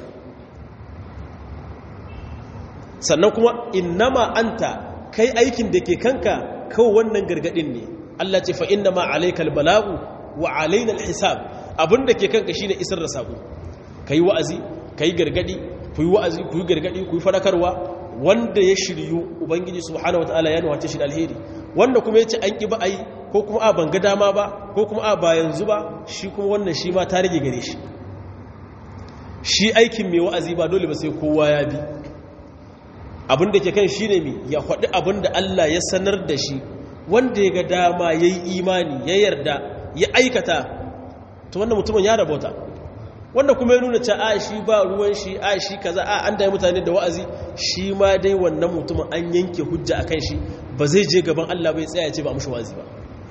sannan kuma innama anta kai aikin da ke kanka kawai wannan gargadin ne Allah ce fa innama alaikal balagu wa alaina alhisab abinda ke kanka shine isar da sako kai wa'azi kai gargadi ku yi wa'azi ku yi gargadi ku yi fadakarwa wanda ya shiryu ubangiji subhanahu wataala ya nuwace shi da alheri wanda kuma yace an ki ba ai ko kuma a banga dama ba ko kuma a ba yanzu ba shi kuma wannan shi ma ta rage gare shi shi aikin mai wa'azi ba dole ba sai kowa ya bi abin da ke kan shi ne ya faɗi abin da Allah ya sanar da shi wanda ya ga dama ya yi imani ya yarda ya aikata ta wannan mutumin ya rabota wanda kuma ya nuna ce a shi ba ruwan shi a shi kaza a an daya mutane da wa'azi shi ma dai wannan mutumin an yanke hujja a kan shi ba zai je gaban Allah bai tsaya ce ba mushi wa'azi ba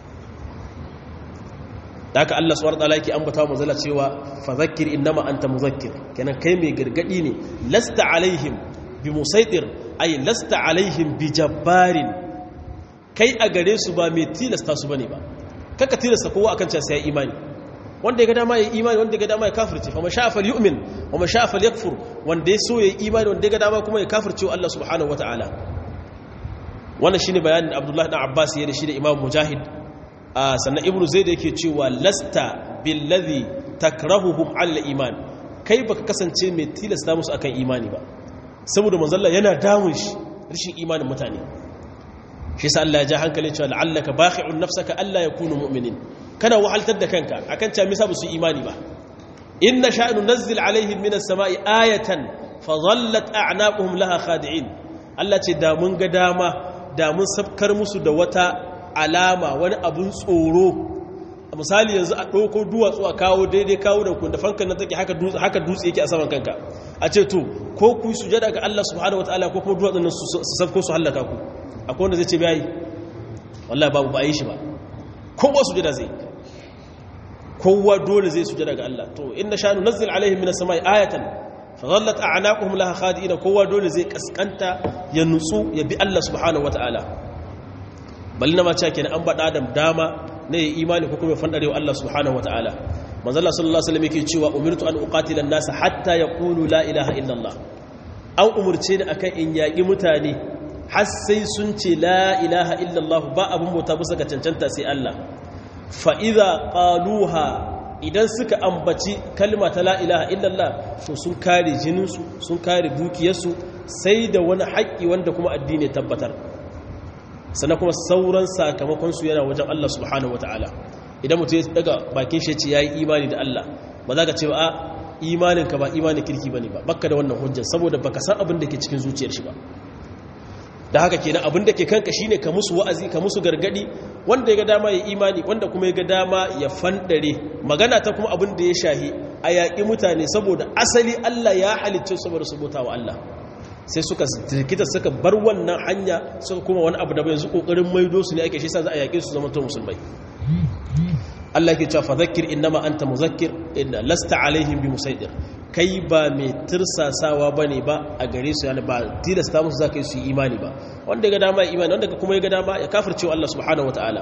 da haka Allah suwar tsala yake ambata wa mazala cewa fa zakir innama anta muzakkir kenan kai mai gargadi ne lasta alaihim bi musaitir ay lasta alaihim bi jabbarin kai a gare su ba mai tilasta su bane ba kaka tilasta kowa akan cewa sai imani wanda ya ga dama ya imani wanda ya ga dama ya kafirce fa masha fal yu'min wa masha fal yakfur wanda ya so ya imani wanda ya ga dama kuma ya kafirce wa Allah subhanahu wataala wannan shine bayanin Abdullah ibn Abbas ya da shi da Imam Mujahid sannan Ibn Zaid yake cewa lasta billazi takrahuhum ala iman kai baka kasance mai tilasta musu akan imani ba saboda manzalla yana damun shi rashin imanin mutane shi sa Allah ya ja hankalin cewa la'allaka bakhi'un nafsaka alla yakunu mu'minin kana wahaltar da kanka akan cewa misa su imani ba inna sha'nu nazzil alaihim minas sama'i ayatan fa dhallat a'naquhum laha khadi'in Allah ce da mun ga dama da mun sabkar musu da wata alama wani abun tsoro misali yanzu a ɗauko duwatsu a kawo daidai kawo da kun da fankan nan take haka dutse yake a saman kanka a ce to ko ku yi sujada ga Allah subhanahu wataala ko kuma duwatsun nan su safko su hallaka ku akwai wanda zai ce bai wallahi babu ba yi shi ba kowa sujada zai kowa dole zai sujada ga Allah to inna sha'nu nazzil alaihim minas samai ayatan fa dhallat a'naquhum laha khadi'ina kowa dole zai kaskanta ya nutsu ya bi Allah subhanahu wataala ballina ma cewa kenan an bada adam dama ne ya imani ko kuma ya fandare wa Allah subhanahu wataala manzo Allah sallallahu alaihi wasallam yake cewa umirtu an uqatila an-nas hatta yaqulu la ilaha illa Allah an umurce ni akan in yaki mutane har sai sun ce la ilaha illallah ba abin bauta bisa ga cancanta sai Allah fa idza qaluha idan suka ambaci kalma ta la ilaha illallah to sun kare jininsu sun kare dukiyarsu sai da wani haƙƙi wanda kuma addini tabbatar sannan kuma sauran sakamakonsu yana wajen Allah subhanahu wataala idan mutum ya daga bakin shi ce yayi imani da Allah ba za ka ce ba imaninka ba imanin kirki bane ba bakka da wannan hujjar saboda baka san abin da ke cikin zuciyar shi ba da haka kenan abin da ke kanka shine ka musu wa'azi ka musu gargadi wanda ya ga dama ya imani wanda kuma ya ga dama ya fandare magana ta kuma abin da ya shahi a yaƙi mutane saboda asali Allah ya halicce saboda su bauta wa Allah sai suka jirkita suka bar wannan hanya suka kuma wani abu da bai yanzu kokarin maido su ne ake shi sa za a yaƙe su zama to musulmai Allah ke cewa fadhakkir innama anta muzakkir inna lasta alaihim bi musaidir kai ba mai tirsasawa bane ba a gare su yana ba tilasta musu zaka yi su imani ba wanda ga dama imani wanda kuma ya ga dama ya kafirce Allah subhanahu wataala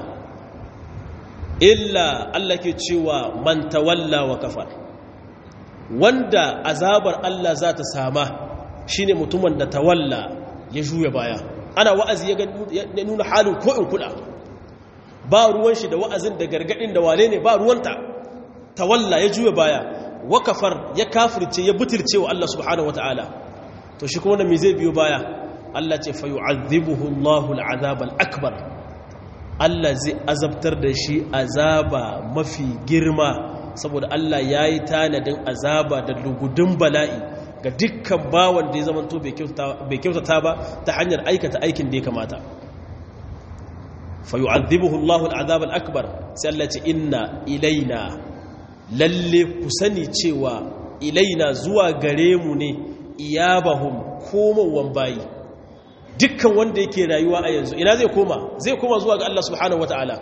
illa Allah ke cewa man tawalla wa kafar wanda azabar Allah za ta sama shine mutumin da tawalla ya juya baya ana wa'azi ya nuna halin ko in kula ba ruwan shi da wa'azin da gargadin da wane ne ba ruwanta tawalla ya juya baya wakafar ya kafirce ya butirce wa Allah subhanahu wataala to shi kuma me zai biyo baya Allah ce fa yu'adhibuhu Allahu al'azab al-akbar Allah zai azabtar da shi azaba mafi girma saboda Allah yayi tanadin azaba da lugudun bala'i ga dukkan bawan da ya zamanto bai kyautata ba ta hanyar aikata aikin da ya kamata fayu'adhibuhu Allahu al'azab al-akbar sai Allah ce inna ilaina lalle ku sani cewa ilaina zuwa gare mu ne iyabahum komawan bayi dukkan wanda yake rayuwa a yanzu ina zai koma zai koma zuwa ga Allah subhanahu wataala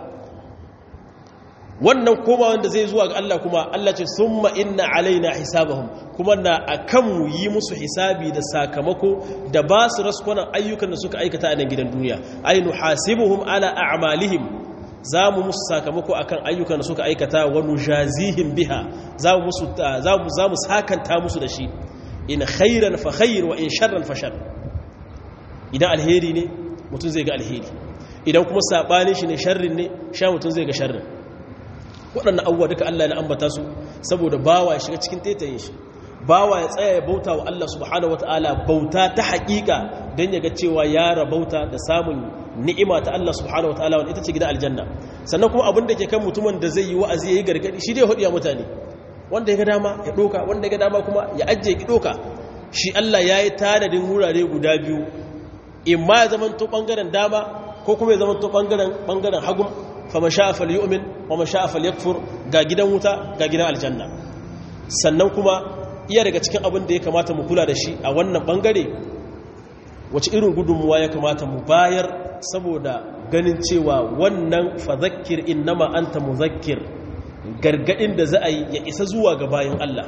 wannan koma wanda zai zuwa ga Allah kuma Allah ce summa inna alaina hisabahum kuma na akan mu yi musu hisabi da sakamako da ba su raskunan ayyukan da suka aikata a nan gidan duniya ay nuhasibuhum ala a'malihim za mu musu sakamako akan ayyukan da suka aikata wa nujazihim biha za mu musu za mu za mu sakanta musu da shi in khairan fa khair wa in sharran fa shar idan alheri ne mutum zai ga alheri idan kuma sabanin shi ne sharrin ne sha mutum zai ga sharrin waɗannan abubuwa duka Allah na ambata su saboda bawa ya shiga cikin tetayin shi bawa ya tsaya ya bauta wa Allah subhanahu wataala bauta ta haƙiƙa don ya ga cewa ya rabauta da samun ni'ima ta Allah subhanahu wataala wanda ita ce gidan aljanna sannan kuma abin da ke kan mutumin da zai yi wa'azi ya yi gargaɗi shi dai hudu mutane wanda ya ga dama ya ɗoka wanda ya ga dama kuma ya ajiye ki ɗoka shi Allah ya yi tanadin wurare guda biyu in ma ya zamanto ɓangaren dama ko kuma ya zamanto ɓangaren hagun fama sha'a falyu'min wa ma sha'a falyakfur ga gidan wuta ga gidan aljanna sannan kuma iya daga cikin abin da ya kamata mu kula da shi a wannan bangare wace irin gudunmuwa ya kamata mu bayar saboda ganin cewa wannan fadhakkir innama anta muzakkir gargadin da za a yi ya isa zuwa ga bayan Allah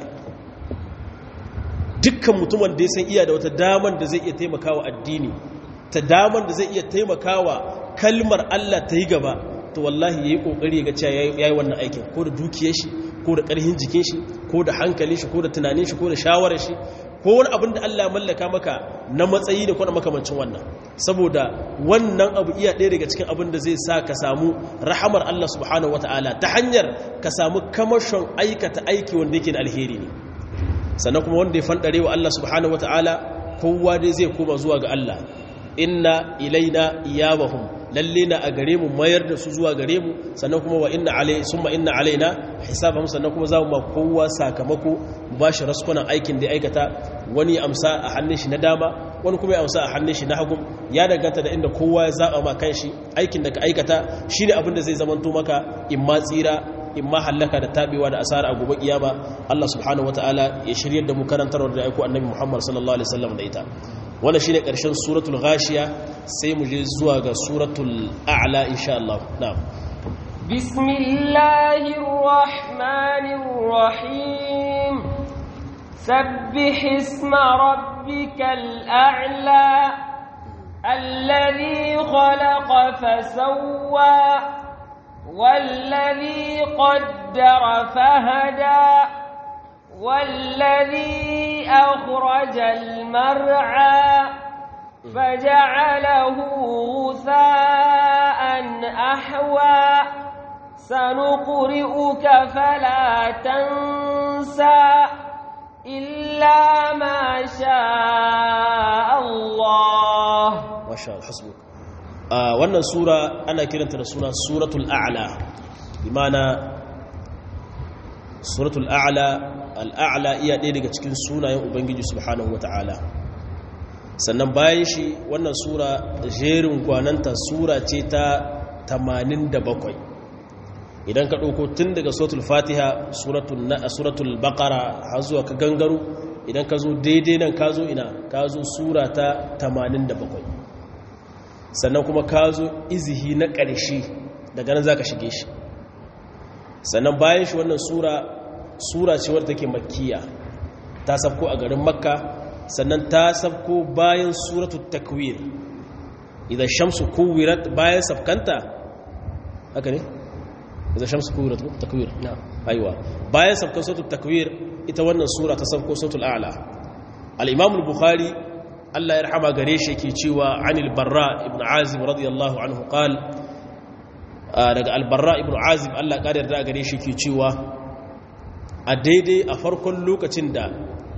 dukkan mutumin da ya san iya da wata daman da zai iya taimakawa addini ta daman da zai iya taimakawa kalmar Allah ta yi gaba to wallahi yayi kokari ga cewa yayi wannan aikin ko da dukiyar shi ko da karhin jikin shi ko da hankalin shi ko da tunanin shi ko da shawarar shi ko wani abin da Allah mallaka maka na matsayi da kuma makamancin wannan saboda wannan abu iya ɗaya daga cikin abin da zai sa ka samu rahamar Allah subhanahu wataala ta hanyar ka samu kamashon aikata aiki wanda yake da alheri ne sannan kuma wanda ya fandare wa Allah subhanahu wataala kowa dai zai koma zuwa ga Allah inna ilaina iyabahum lalle na a gare mu mayar da su zuwa gare mu sannan kuma wa inna alai summa inna alaina hisabahum sannan kuma za mu ma kowa sakamako mu bashi raskunan aikin da aikata wani amsa a hannun shi na dama wani kuma ya amsa a hannun shi na hagu ya danganta da inda kowa ya zaba ma kanshi aikin da ka aikata shine abin da zai zamanto maka in ma tsira in ma hallaka da tabewa da asara a gobe kiyama Allah subhanahu wataala ya shiryar da mu karantarwar da aiko annabi Muhammad sallallahu alaihi wasallam da ita wannan shine karshen suratul ghashiya sai mu je zuwa ga suratul a'la insha Allah na'am bismillahir rahmanir rahim sabbih isma rabbikal a'la alladhi khalaqa fasawwa والذي قدر فهدى والذي أخرج المرعى فجعله غثاء أحوى سنقرئك فلا تنسى إلا ما شاء الله ما شاء الله حسبك آه wannan sura ana kiranta da suna suratul a'la bimana suratul a'la al'a'la iya ɗaya daga cikin sunayen ubangiji subhanahu wata'ala sannan bayan shi wannan sura jerin gwananta sura ce ta 87 idan ka ɗauko tun daga suratul fatiha suratul baƙara har zuwa ka gangaro idan ka zo daidai nan ka zo ina ka zo sura ta 87 sannan kuma ka zo izihi na ƙarshe daga nan za ka shige shi sannan bayan shi wannan sura sura ce wadda take makkiya ta sabko a garin makka sannan ta sabko bayan suratul takwir idan shamsu kuwirat bayan sabkanta haka ne idan shamsu kuwirat takwir aiwa bayan sabkan suratul takwir ita wannan sura ta sabko suratul a'la al-imam al-bukhari Allah ya rahama gare shi yake cewa anil barra ibn azib radiyallahu anhu qal daga al-barra ibn azib Allah ya yarda gare shi yake cewa a daidai a farkon lokacin da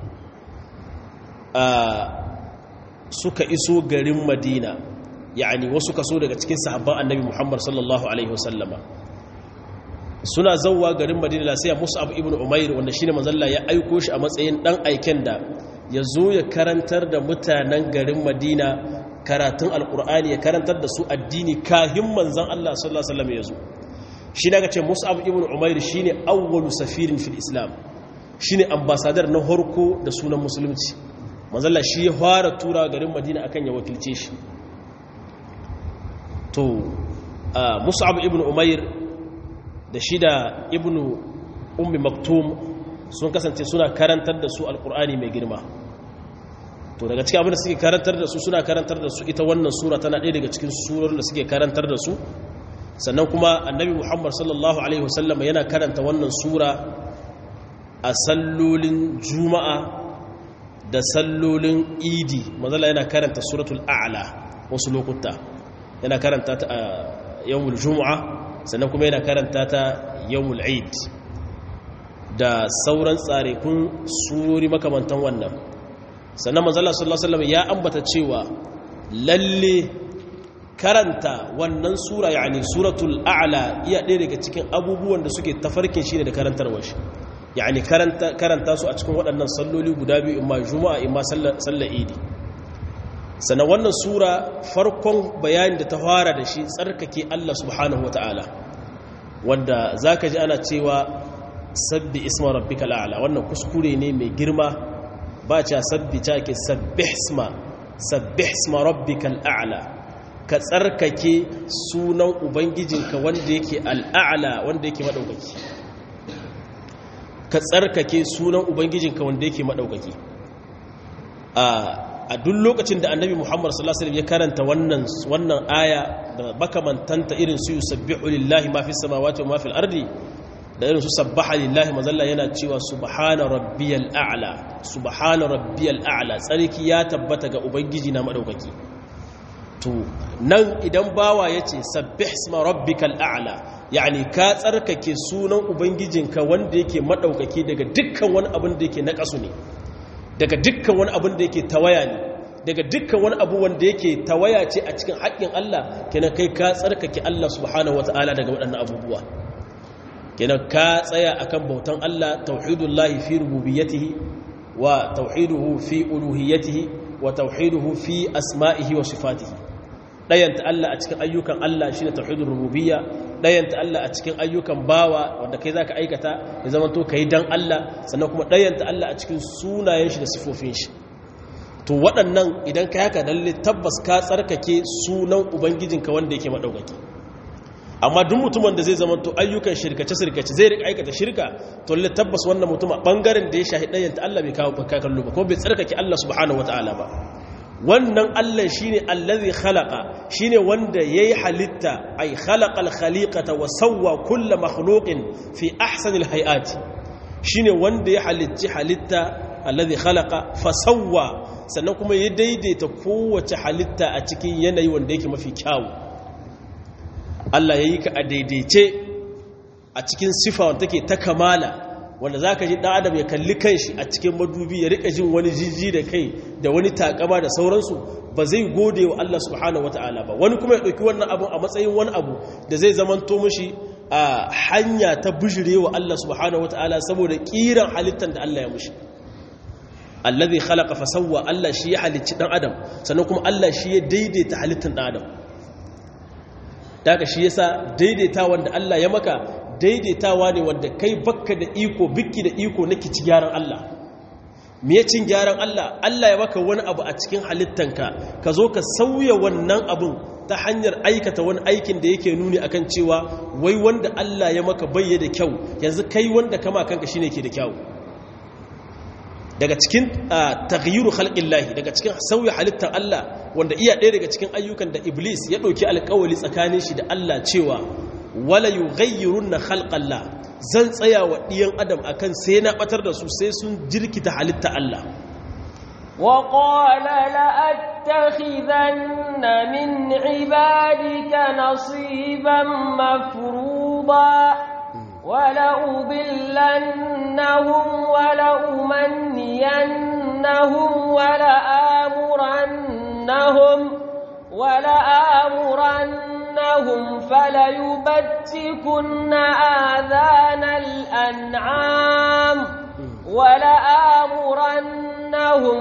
suka iso garin madina yani wasu kaso daga cikin sahabban annabi muhammad sallallahu alaihi wasallama suna zauwa garin madina sai mus'ab ibn umair wanda shine manzalla ya aiko shi a matsayin dan aiken da ya zo ya karantar da mutanen garin madina karatun alkur'ani ya karantar da su addini kahin manzan allah sallallahu alaihi wasallam ya zo shi na ce mus'ab ibn umair shine awwalu safirin fil islam shine ambasadar na harko da sunan musulunci manzalla shi ya fara tura garin madina akan ya wakilce shi to mus'ab ibn umair da shi da ibn ummi maktum sun kasance suna karantar da su alkur'ani mai girma to daga cikin abin da suke karantar da su suna karantar da su ita wannan sura tana ɗaya daga cikin surar da suke karantar da su sannan kuma annabi muhammad sallallahu alaihi wasallam yana karanta wannan sura a sallolin juma'a da sallolin idi mazala yana karanta suratul a'la wasu lokuta yana karanta ta a yawmul juma'a sannan kuma yana karanta ta yawmul eid da sauran tsarekun surori makamantan wannan sannan mazala sallallahu alaihi wasallam ya ambata cewa lalle karanta wannan sura yani suratul a'la iya ɗaya daga cikin abubuwan da suke tafarkin shi ne da karantarwar shi yani karanta karanta su a cikin waɗannan salloli guda biyu imma juma'a imma sallar idi sannan wannan sura farkon bayani da ta fara da shi tsarkake Allah subhanahu wata'ala wanda zaka ji ana cewa sabbi isma rabbikal a'la wannan kuskure ne mai girma ba cha sabbi ta ke sabbih isma sabbih isma rabbikal a'la ka tsarkake sunan ubangijinka wanda yake al'a'la wanda yake madaukaki ka tsarkake sunan ubangijinka wanda yake madaukaki a duk lokacin da annabi muhammad sallallahu alaihi wasallam ya karanta wannan wannan aya da makamantanta irin su yusabbihu lillahi ma fis samawati wa ma fil ardi da irin su sabbaha lillahi mazalla yana cewa subhana rabbiyal a'la subhana rabbiyal a'la tsarki ya tabbata ga ubangiji na madaukaki to nan idan bawa yace sabbih isma rabbikal a'la yani ka tsarkake sunan ubangijinka wanda yake madaukaki daga dukkan wani abin da yake nakasu ne daga dukkan wani abin da yake tawaya ne daga dukkan wani abu wanda yake tawaya ce a cikin haƙƙin Allah kenan kai ka tsarkake Allah subhanahu wataala daga waɗannan abubuwa kenan ka tsaya akan bautan Allah tauhidullahi fi rububiyyatihi wa tauhiduhu fi uluhiyyatihi wa tauhiduhu fi asma'ihi wa sifatihi dayanta Allah a cikin ayyukan Allah shine tauhidur rububiyya dayanta Allah a cikin ayyukan bawa wanda kai zaka aikata ya zama to kai dan Allah sannan kuma dayanta Allah a cikin sunayen shi da sifofin shi to waɗannan idan ka haka lalle tabbas ka tsarkake sunan ubangijinka wanda yake madaukaki amma duk mutumin da zai zama to ayyukan shirkace-shirkace zai rika aikata shirka to lalle tabbas wannan mutum a bangaren da ya shahi ɗayan ta Allah bai kawo kallo ba ko bai tsarkake Allah subhanahu wataala ba wannan Allah shine allazi khalaqa shine wanda yayi halitta ay khalaqal khaliqata wa sawwa kull makhluqin fi ahsanil hayati shine wanda ya halicci halitta allazi khalaqa fa sawwa sannan kuma ya daidaita kowace halitta a cikin yanayi wanda yake mafi kyawu Allah ya yi ka a daidaice a cikin sifa wanda take ta kamala wanda za ka ji ɗan adam ya kalli kanshi a cikin madubi ya riƙa jin wani jijji da kai da wani takama da sauransu ba zai gode wa Allah subhanahu wa ta'ala ba wani kuma ya ɗauki wannan abu a matsayin wani abu da zai zamanto mashi a hanya ta bujire wa Allah subhanahu wa ta'ala saboda ƙiran halittar da Allah ya mushi allazi khalaqa fa sawwa Allah shi ya halicci dan adam sannan kuma Allah shi ya daidaita halittar dan adam daga shi yasa daidaita wanda Allah ya maka daidaitawa ne wanda kai bakka da iko bikki da iko na kici gyaran Allah me cin gyaran Allah Allah ya maka wani abu a cikin halittanka ka zo ka sauya wannan abun ta hanyar aikata wani aikin da yake nuni akan cewa wai wanda Allah ya maka bayya da kyau yanzu kai wanda kama kanka shine ke da kyau daga cikin taghyiru khalqillahi daga cikin sauya halittar Allah wanda iya ɗaya daga cikin ayyukan da Iblis ya ɗauki alƙawari tsakanin shi da Allah cewa wala yughayyirunna khalqallah zan tsaya wa ɗiyan adam akan sai na batar da su sai sun jirkita halitta Allah wa qala la attakhidanna min ibadika nasiban mafruḍa ولأضلنهم ولأمنينهم ولآمرنهم ولآمرنهم فليبتكن آذان الأنعام ولآمرنهم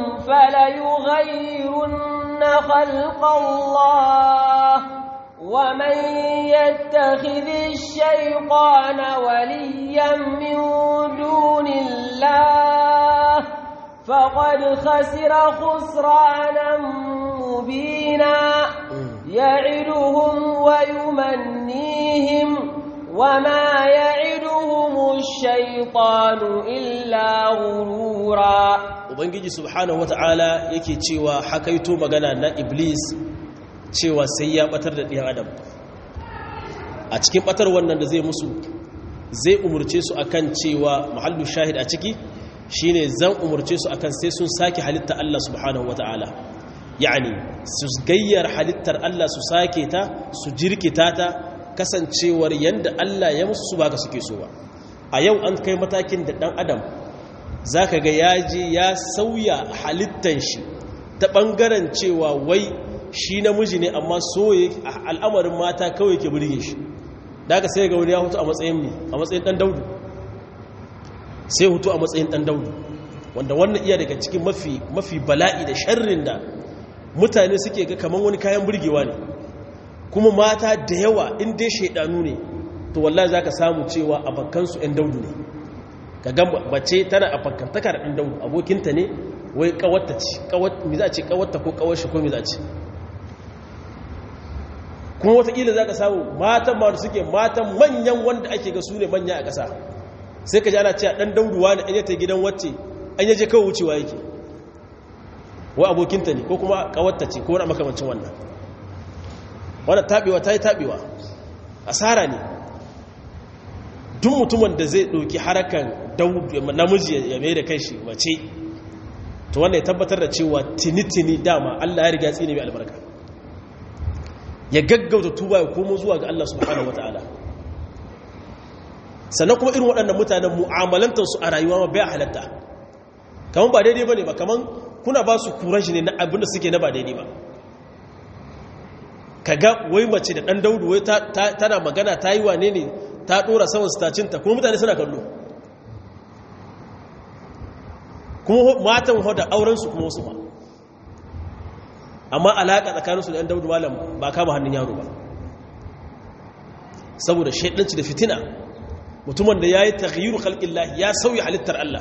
فليغيرن خلق الله ومن يتخذ الشيطان وليا من دون الله فقد خسر خسرانا مبينا يعدهم ويمنيهم وما يعدهم الشيطان إلا غرورا ubangiji subhanahu wata'ala yake cewa hakaito magana na iblis cewa sai ya batar da ɗiyan adam a cikin batar wannan da zai musu zai umurce su akan cewa mahallu shahid a ciki shine zan umurce su akan sai sun sake halitta Allah subhanahu wata'ala yani su gayyar halittar Allah su sake ta su jirkita ta kasancewar yanda Allah ya musu su baka suke so ba a yau an kai matakin da dan adam zaka ga yaji ya sauya halittan shi ta bangaren cewa wai shi namiji ne amma soye al'amarin mata kawai ke burge shi daga sai ga wani ya hutu a matsayin ne a matsayin dan daudu sai hutu a matsayin dan daudu wanda wannan iya daga cikin mafi mafi bala'i da sharrin da mutane suke ga kaman wani kayan burgewa ne kuma mata da yawa in dai shaidanu ne to wallahi zaka samu cewa abakansu ɗan daudu ne ka ga bace tana a fakantaka da ɗan daudu abokinta ne wai kawatta ce kawat mi za ce kawatta ko kawar shi ko mi za ce kuma watakila za ka samu matan ma da suke matan manyan wanda ake ga su ne manya a ƙasa sai ka ji ana cewa ɗan dauduwa ne an yata gidan wacce an yaje kawai wucewa yake wa abokinta ne ko kuma ƙawarta ce ko wani makamancin wannan wanda taɓewa ta yi taɓewa asara ne duk mutumin da zai ɗauki harakan namiji ya mai da kai shi mace to wanda ya tabbatar da cewa tini-tini dama allah ya riga tsini mai albarka ya gaggauta tuba ya komo zuwa ga Allah subhanahu wataala sannan kuma irin waɗannan mutanen mu'amalantarsu a rayuwa ma bai halatta kamar ba daidai ba ne ba kamar kuna ba su kuran shi ne na abin da suke na ba daidai ba ka ga wai mace da ɗan daudu wai tana magana ta yi wane ne ta ɗora saman stacinta kuma mutane suna kallo kuma matan hoda aurensu kuma wasu ma amma alaƙa tsakaninsu da ‘yan daudu malam ba kama hannun yaro ba saboda shaidanci da fitina mutumin da ya yi taghyiru khalqillah ya sauya halittar Allah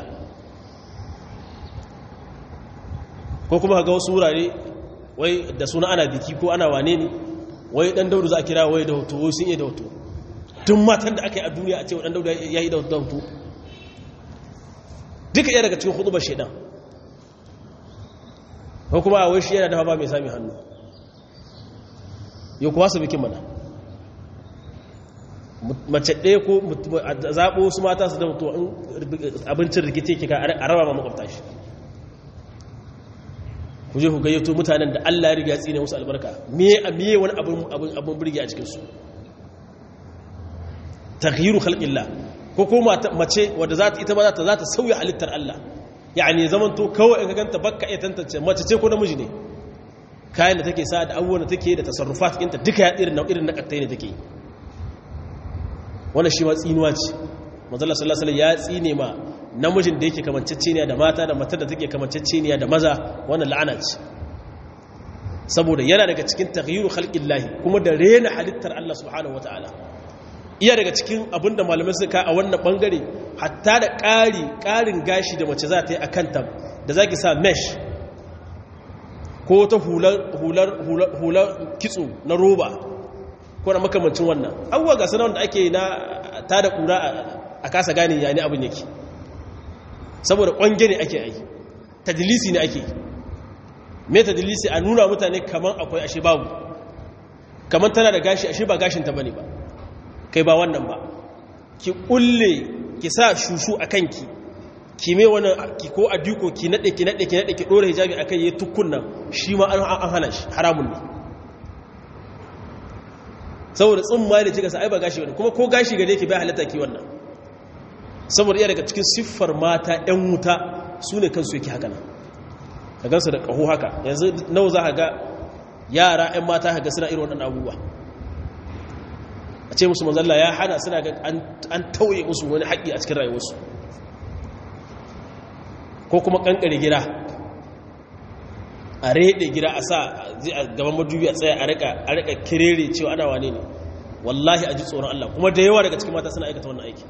ko kuma ga wasu wurare wai da suna ana biki ko ana wane ne wai dan daudu za a kira wai da hoto wai sun iya da hoto tun matan da aka yi a duniya a ce dan daudu ya yi da hoto duka iya daga cikin hudubar shaidan ko kuma a wai shi yana dafa ba mai sami hannu yau kuwa su bikin mana mace ɗaya ko zaɓo su mata su da abincin rikice kika a raba ma makwabta shi ku je ku gayyato mutanen da Allah ya riga ya tsine musu albarka me a me wani abin abin abin burge a cikin su taghyiru khalqillah ko ko mace wadda za ta ita ba za ta za ta sauya halittar Allah yani zaman to kawai in ka ganta bakka iya tantance mace ce ko namiji ne kayan da take sa da abubuwan da take da tasarrufat ɗinta duka ya irin irin na kattai ne take wannan shi ma tsinuwa ce manzala sallallahu alaihi ya tsine ma namijin da yake kamanceceniya da mata da matar da take kamanceceniya da maza wannan la'ana ce saboda yana daga cikin taghyiru khalqillahi kuma da rena halittar Allah subhanahu wataala iya daga cikin abinda malamai suka a wannan bangare hatta da ƙari ƙarin gashi da mace za ta yi a kanta da zaki sa mesh ko ta hular kitso na roba ko na makamancin wannan abuwa ga sanar da ake na ta da kura a kasa gane ya ne abin yake saboda ƙwange ne ake yi tadilisi ne ake me tadilisi a nuna mutane kamar akwai ashe babu kamar tana da gashi ashe ba gashinta ba ne ba kai ba wannan ba ki kulle ki sa shushu a kanki ki mai wani ki ko a duko ki nade ki nade ki nade ki dora hijabi akai yayi tukkun nan shi ma an hana shi haramun ne saboda tsumma da kika sa ai ba gashi bane kuma ko gashi gare ki bai halatta ki wannan saboda iya daga cikin siffar mata ɗan wuta su ne kansu yake haka nan ka gansu da ƙaho haka yanzu nawa za ka ga yara 'yan mata ka ga suna irin waɗannan abubuwa a ce musu manzalla ya hana suna ga an tauye musu wani haƙi a cikin rayuwarsu ko kuma ƙanƙare gida a reɗe gida a sa a gaban madubi a tsaye a riƙa kirere cewa ana wane ne wallahi a ji tsoron Allah kuma da yawa daga cikin mata suna aikata wannan aiki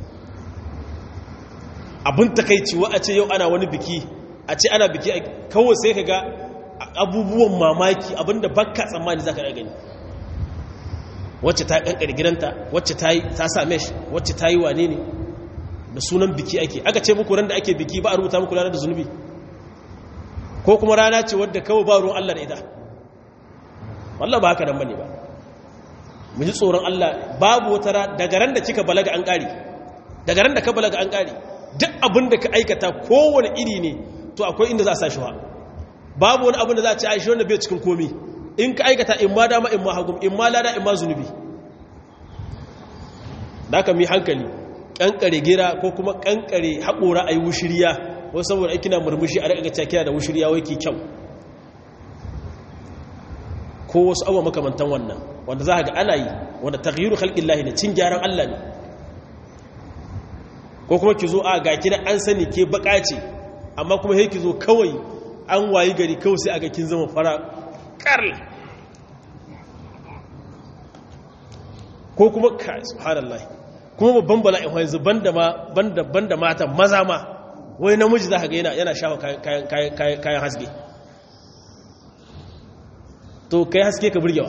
abin takaici wa a ce yau ana wani biki a ce ana biki kawai sai ka ga abubuwan mamaki abinda bakka tsammani za ka gani wacce ta kankare gidanta wacce ta sa mesh wacce ta yi wane ne da sunan biki ake aka ce muku ran da ake biki ba a rubuta muku ranar da zunubi ko kuma rana ce wadda kawai ba ruwan Allah da ita wallah ba haka nan bane ba mu ji tsoron Allah babu wata ra daga ran da kika balaga an kare daga ran da ka balaga an kare duk abin da ka aikata kowane iri ne to akwai inda za a sa shi wa babu wani abin da za a ci aishi wanda bai cikin komi in ka aikata in ma dama in ma hagum in ma lada in ma zunubi da aka mi hankali kankare gira ko kuma kankare haƙora a yi wushiriya wasu saboda aiki na murmushi a rika cakiya da wushiriya wai ke kyau ko wasu abuwa makamantan wannan wanda za a ga ana yi wanda taghyiru khalqin lahi ne cin gyaran Allah ne ko kuma ki zo a ga kina an sani ke baka ce amma kuma sai ki zo kawai an wayi gari kawai sai a ga kin zama fara karl ko kuma ka subhanallah kuma babban bala'in yanzu banda ma banda banda mata maza ma wai namiji za ka ga yana yana shafa kayan kayan kayan haske to kai haske ka burgewa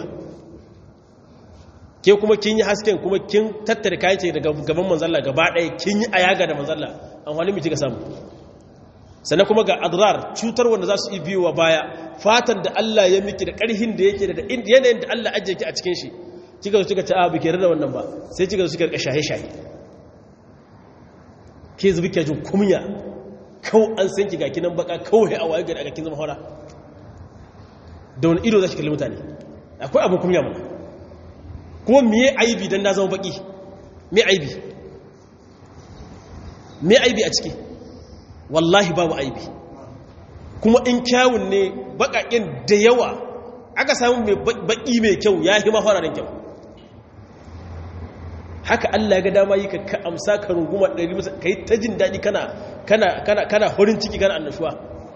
ke kuma kin yi hasken kuma kin tattare kayan ce daga gaban manzalla gaba ɗaya kin yi ayaga da manzalla an wani miti ka samu sannan kuma ga adrar cutar wanda za su yi biyowa baya fatan da Allah ya miki da ƙarhin da yake da yanayin da Allah ajiye ki a cikin shi kika zo kika ci abu ke da wannan ba sai kika zo kika rika shahe shahe ke zubi ke jin kumya kau an san ki ga kinan baka kawai a waye gari a kin zama hora da wani ido za ki kalli mutane akwai abin kumya mana kuma miye aibi dan na zama baki me aibi me aibi a ciki wallahi babu aibi kuma in kyawun ne bakakin da yawa aka samu mai baki mai kyau ya yi mafararen kyau haka Allah ga dama yi ka amsa ka runguma ɗari musa ka yi ta jin daɗi kana kana kana kana horin ciki kana annashuwa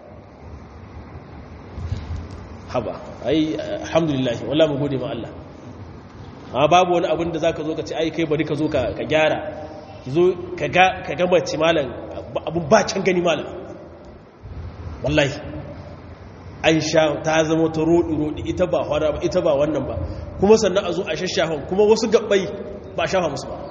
haba ai alhamdulillah wallah mu gode ma Allah amma babu wani abin da zaka zo ka ce ai kai bari ka zo ka gyara ki zo ka ga ka ga mace malam abun ba can gani malam wallahi an sha ta zama ta roɗi-roɗi ita ba hwara ba ita ba wannan ba kuma sannan a zo a shashafan kuma wasu gabbai ba shafa musu ba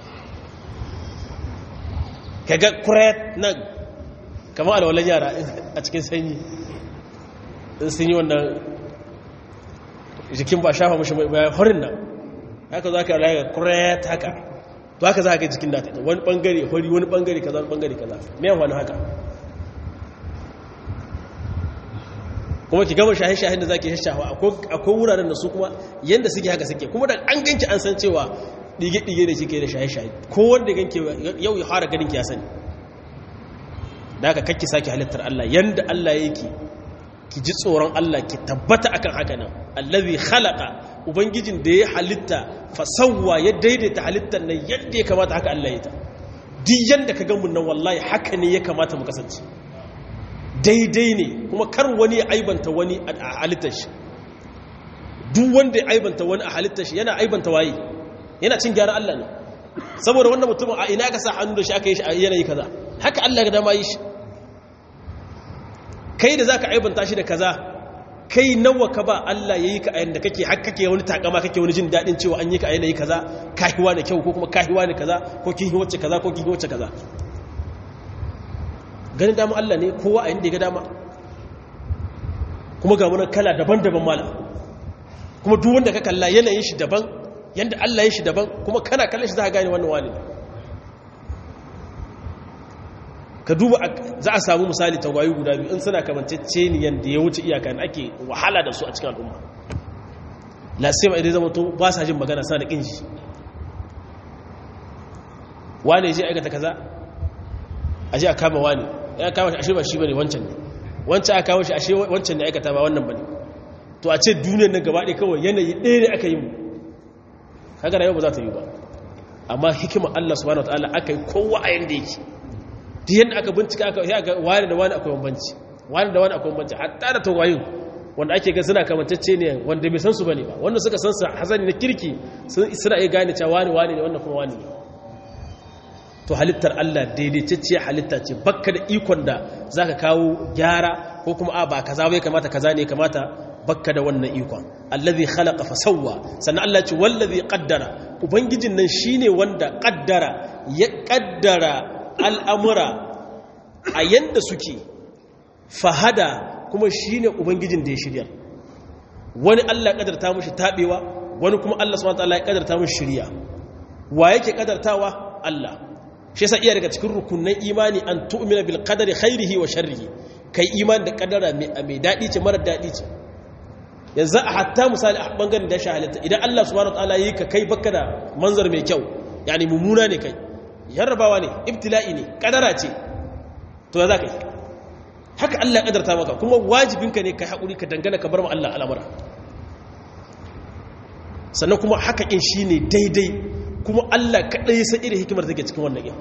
kaga kuret nan kamar alwalan yara a cikin sanyi in sun yi wannan jikin ba shafa mushi bayan horin nan haka za ka yi alaƙa kuret haka to haka za ka yi jikin data wani ɓangare hori wani ɓangare kaza wani ɓangare kaza mai wani haka kuma ki gama shahe-shahen da za ki shashawa akwai wuraren da su kuma yadda suke haka suke kuma da an ganki an san cewa ɗige-ɗige da kike da shahe-shahe ko wanda ganki yau ya fara ganin ki ya sani da aka kakki sake halittar Allah yanda Allah yake ki ji tsoron Allah ki tabbata akan haka nan allazi khalaqa ubangijin da ya halitta fasawwa ya daidaita halittar nan yadda ya kamata haka Allah ya ta duk yanda ka ga mun nan wallahi haka ne ya kamata mu kasance daidai ne kuma kar wani ya aibanta wani a halittar shi duk wanda ya aibanta wani a halittar shi yana aibanta waye yana cin gyaran Allah ne saboda wannan mutumin a ina ka sa hannu da shi aka yi shi a yanayi kaza haka Allah ga dama yi shi kai da zaka aibanta shi da kaza kai nawa ka ba Allah yayi ka a yanda kake har kake wani takama kake wani jin dadin cewa an yi ka a yanayi kaza kahiwa ne kyau ko kuma kahiwa ne kaza ko kin wacce kaza ko kin wacce kaza ganin dama Allah ne kowa a inda ya ga dama kuma ga wani kala daban-daban mala kuma duk wanda ka kalla yanayin shi daban yanda Allah ya shi daban kuma kana kallon shi za ka gane wannan wani ka duba za a samu misali tagwayi guda biyu in suna kamantacce ne yanda ya wuce iyaka da ake wahala da su a cikin al'umma lasima idan zama to ba sa jin magana sa da kinji wane ya je aikata kaza a je a kama wani ya kama shi ashe ba shi bane wancan ne wancan aka kawo shi ashe wancan ne aikata ba wannan bane to a ce duniyar nan gaba ɗaya kawai yanayi ɗaya ne aka yi mu kaga rayuwa ba za ta yi ba amma hikimar Allah subhanahu wataala aka yi kowa a yanda yake duk yanda aka bincika aka yi aka wani da wani akwai bambanci wani da wani akwai bambanci hatta da tawayin wanda ake ga suna kamantacce ne wanda bai san su bane ba wanda suka san su hasani na kirki suna iya gane cewa wani wani ne wannan kuma wani ne to halittar Allah daidaitacciyar halitta ce bakka da ikon da za ka kawo gyara ko kuma a ba kaza bai kamata kaza ne kamata bakka da wannan ikon allazi khalaqa fa sawwa sannan Allah ce wallazi qaddara ubangijin nan shine wanda qaddara ya qaddara al'amura a yanda suke fahada kuma shine ubangijin da ya shirya wani Allah kaddarta mushi tabewa wani kuma Allah subhanahu wa ta'ala ya kaddarta mushi shiriya wa yake kaddartawa Allah shi yasa iya daga cikin rukunan imani an tu'mina bil qadari khairihi wa sharrihi kai imani da kadara mai dadi ce mara dadi ce yanzu a hatta misali a bangaren da shi halitta idan Allah subhanahu wataala yi ka kai baka da manzar mai kyau yani mummuna ne kai yarrabawa ne ibtila'i ne kadara ce to ya za ka yi haka Allah kadarta maka kuma wajibinka ne kai haƙuri ka dangana ka bar ma Allah al'amura sannan kuma haka in shine daidai kuma Allah kaɗai san irin hikimar take cikin wannan yin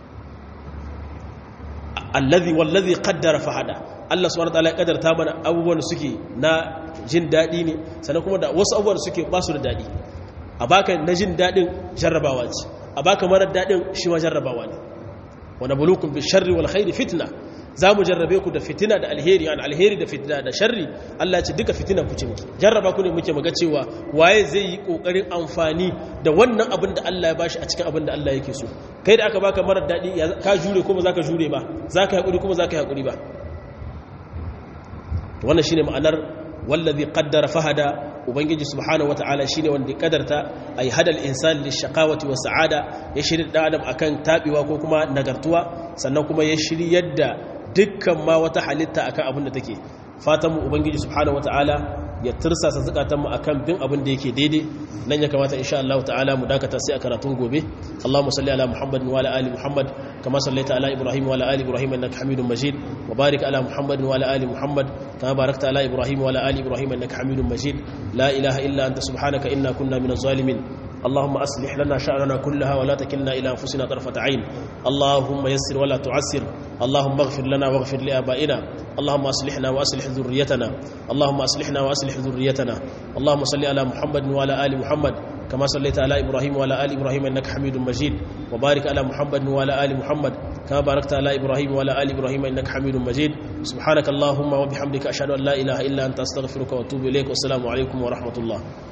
allazi wallazi qaddara fahada Allah subhanahu wataala ya kaddarta mana abubuwan suke na jin daɗi ne sannan kuma da wasu abubuwan suke ba su da daɗi a baka na jin daɗin jarrabawa ce a baka marar daɗin shi ma jarrabawa ne wa nabluukum bi sharri wal khairi fitna za mu jarrabe ku da fitina da alheri an alheri da fitina da sharri Allah ce duka fitina ku ce muke jarraba ku ne muke maga cewa waye zai yi kokarin amfani da wannan abin da Allah ya bashi a cikin abin da Allah yake so kai da aka baka marar dadi ka jure ko ba za ka jure ba za ka haƙuri ko ba za ka haƙuri ba wannan shine ma'anar wallazi qaddara fahada ubangiji subhanahu wataala shine wanda ya kadarta ay hadal insan lishaqawati wa sa'ada ya shirya da adam akan tabewa ko kuma nagartuwa sannan kuma ya shiryar da dukkan ma wata halitta akan abin da take fatan mu ubangiji subhanahu wataala ya tursasa zakatan mu akan bin abin da yake daidai nan ya kamata insha Allah ta'ala mu dakata sai a karatun gobe Allahumma salli ala Muhammad wa ala ali Muhammad kama sallaita ala Ibrahim wa ala ali Ibrahim innaka Hamidum Majid wa barik ala Muhammad wa ala ali Muhammad kama barakta ala Ibrahim wa ala ali Ibrahim innaka Hamidum Majid la ilaha illa anta subhanaka inna kunna minaz zalimin اللهم أصلح لنا شأننا كلها ولا تكلنا إلى أنفسنا طرفة عين اللهم يسر ولا تعسر اللهم اغفر لنا واغفر لآبائنا اللهم أصلحنا وأصلح ذريتنا اللهم أصلحنا وأصلح ذريتنا اللهم صل على محمد وعلى آل محمد كما صليت على إبراهيم وعلى آل إبراهيم إنك حميد مجيد وبارك على محمد وعلى آل محمد كما باركت على إبراهيم وعلى آل إبراهيم إنك حميد مجيد سبحانك اللهم وبحمدك أشهد أن لا إله إلا أنت أستغفرك وأتوب إليك والسلام عليكم ورحمة الله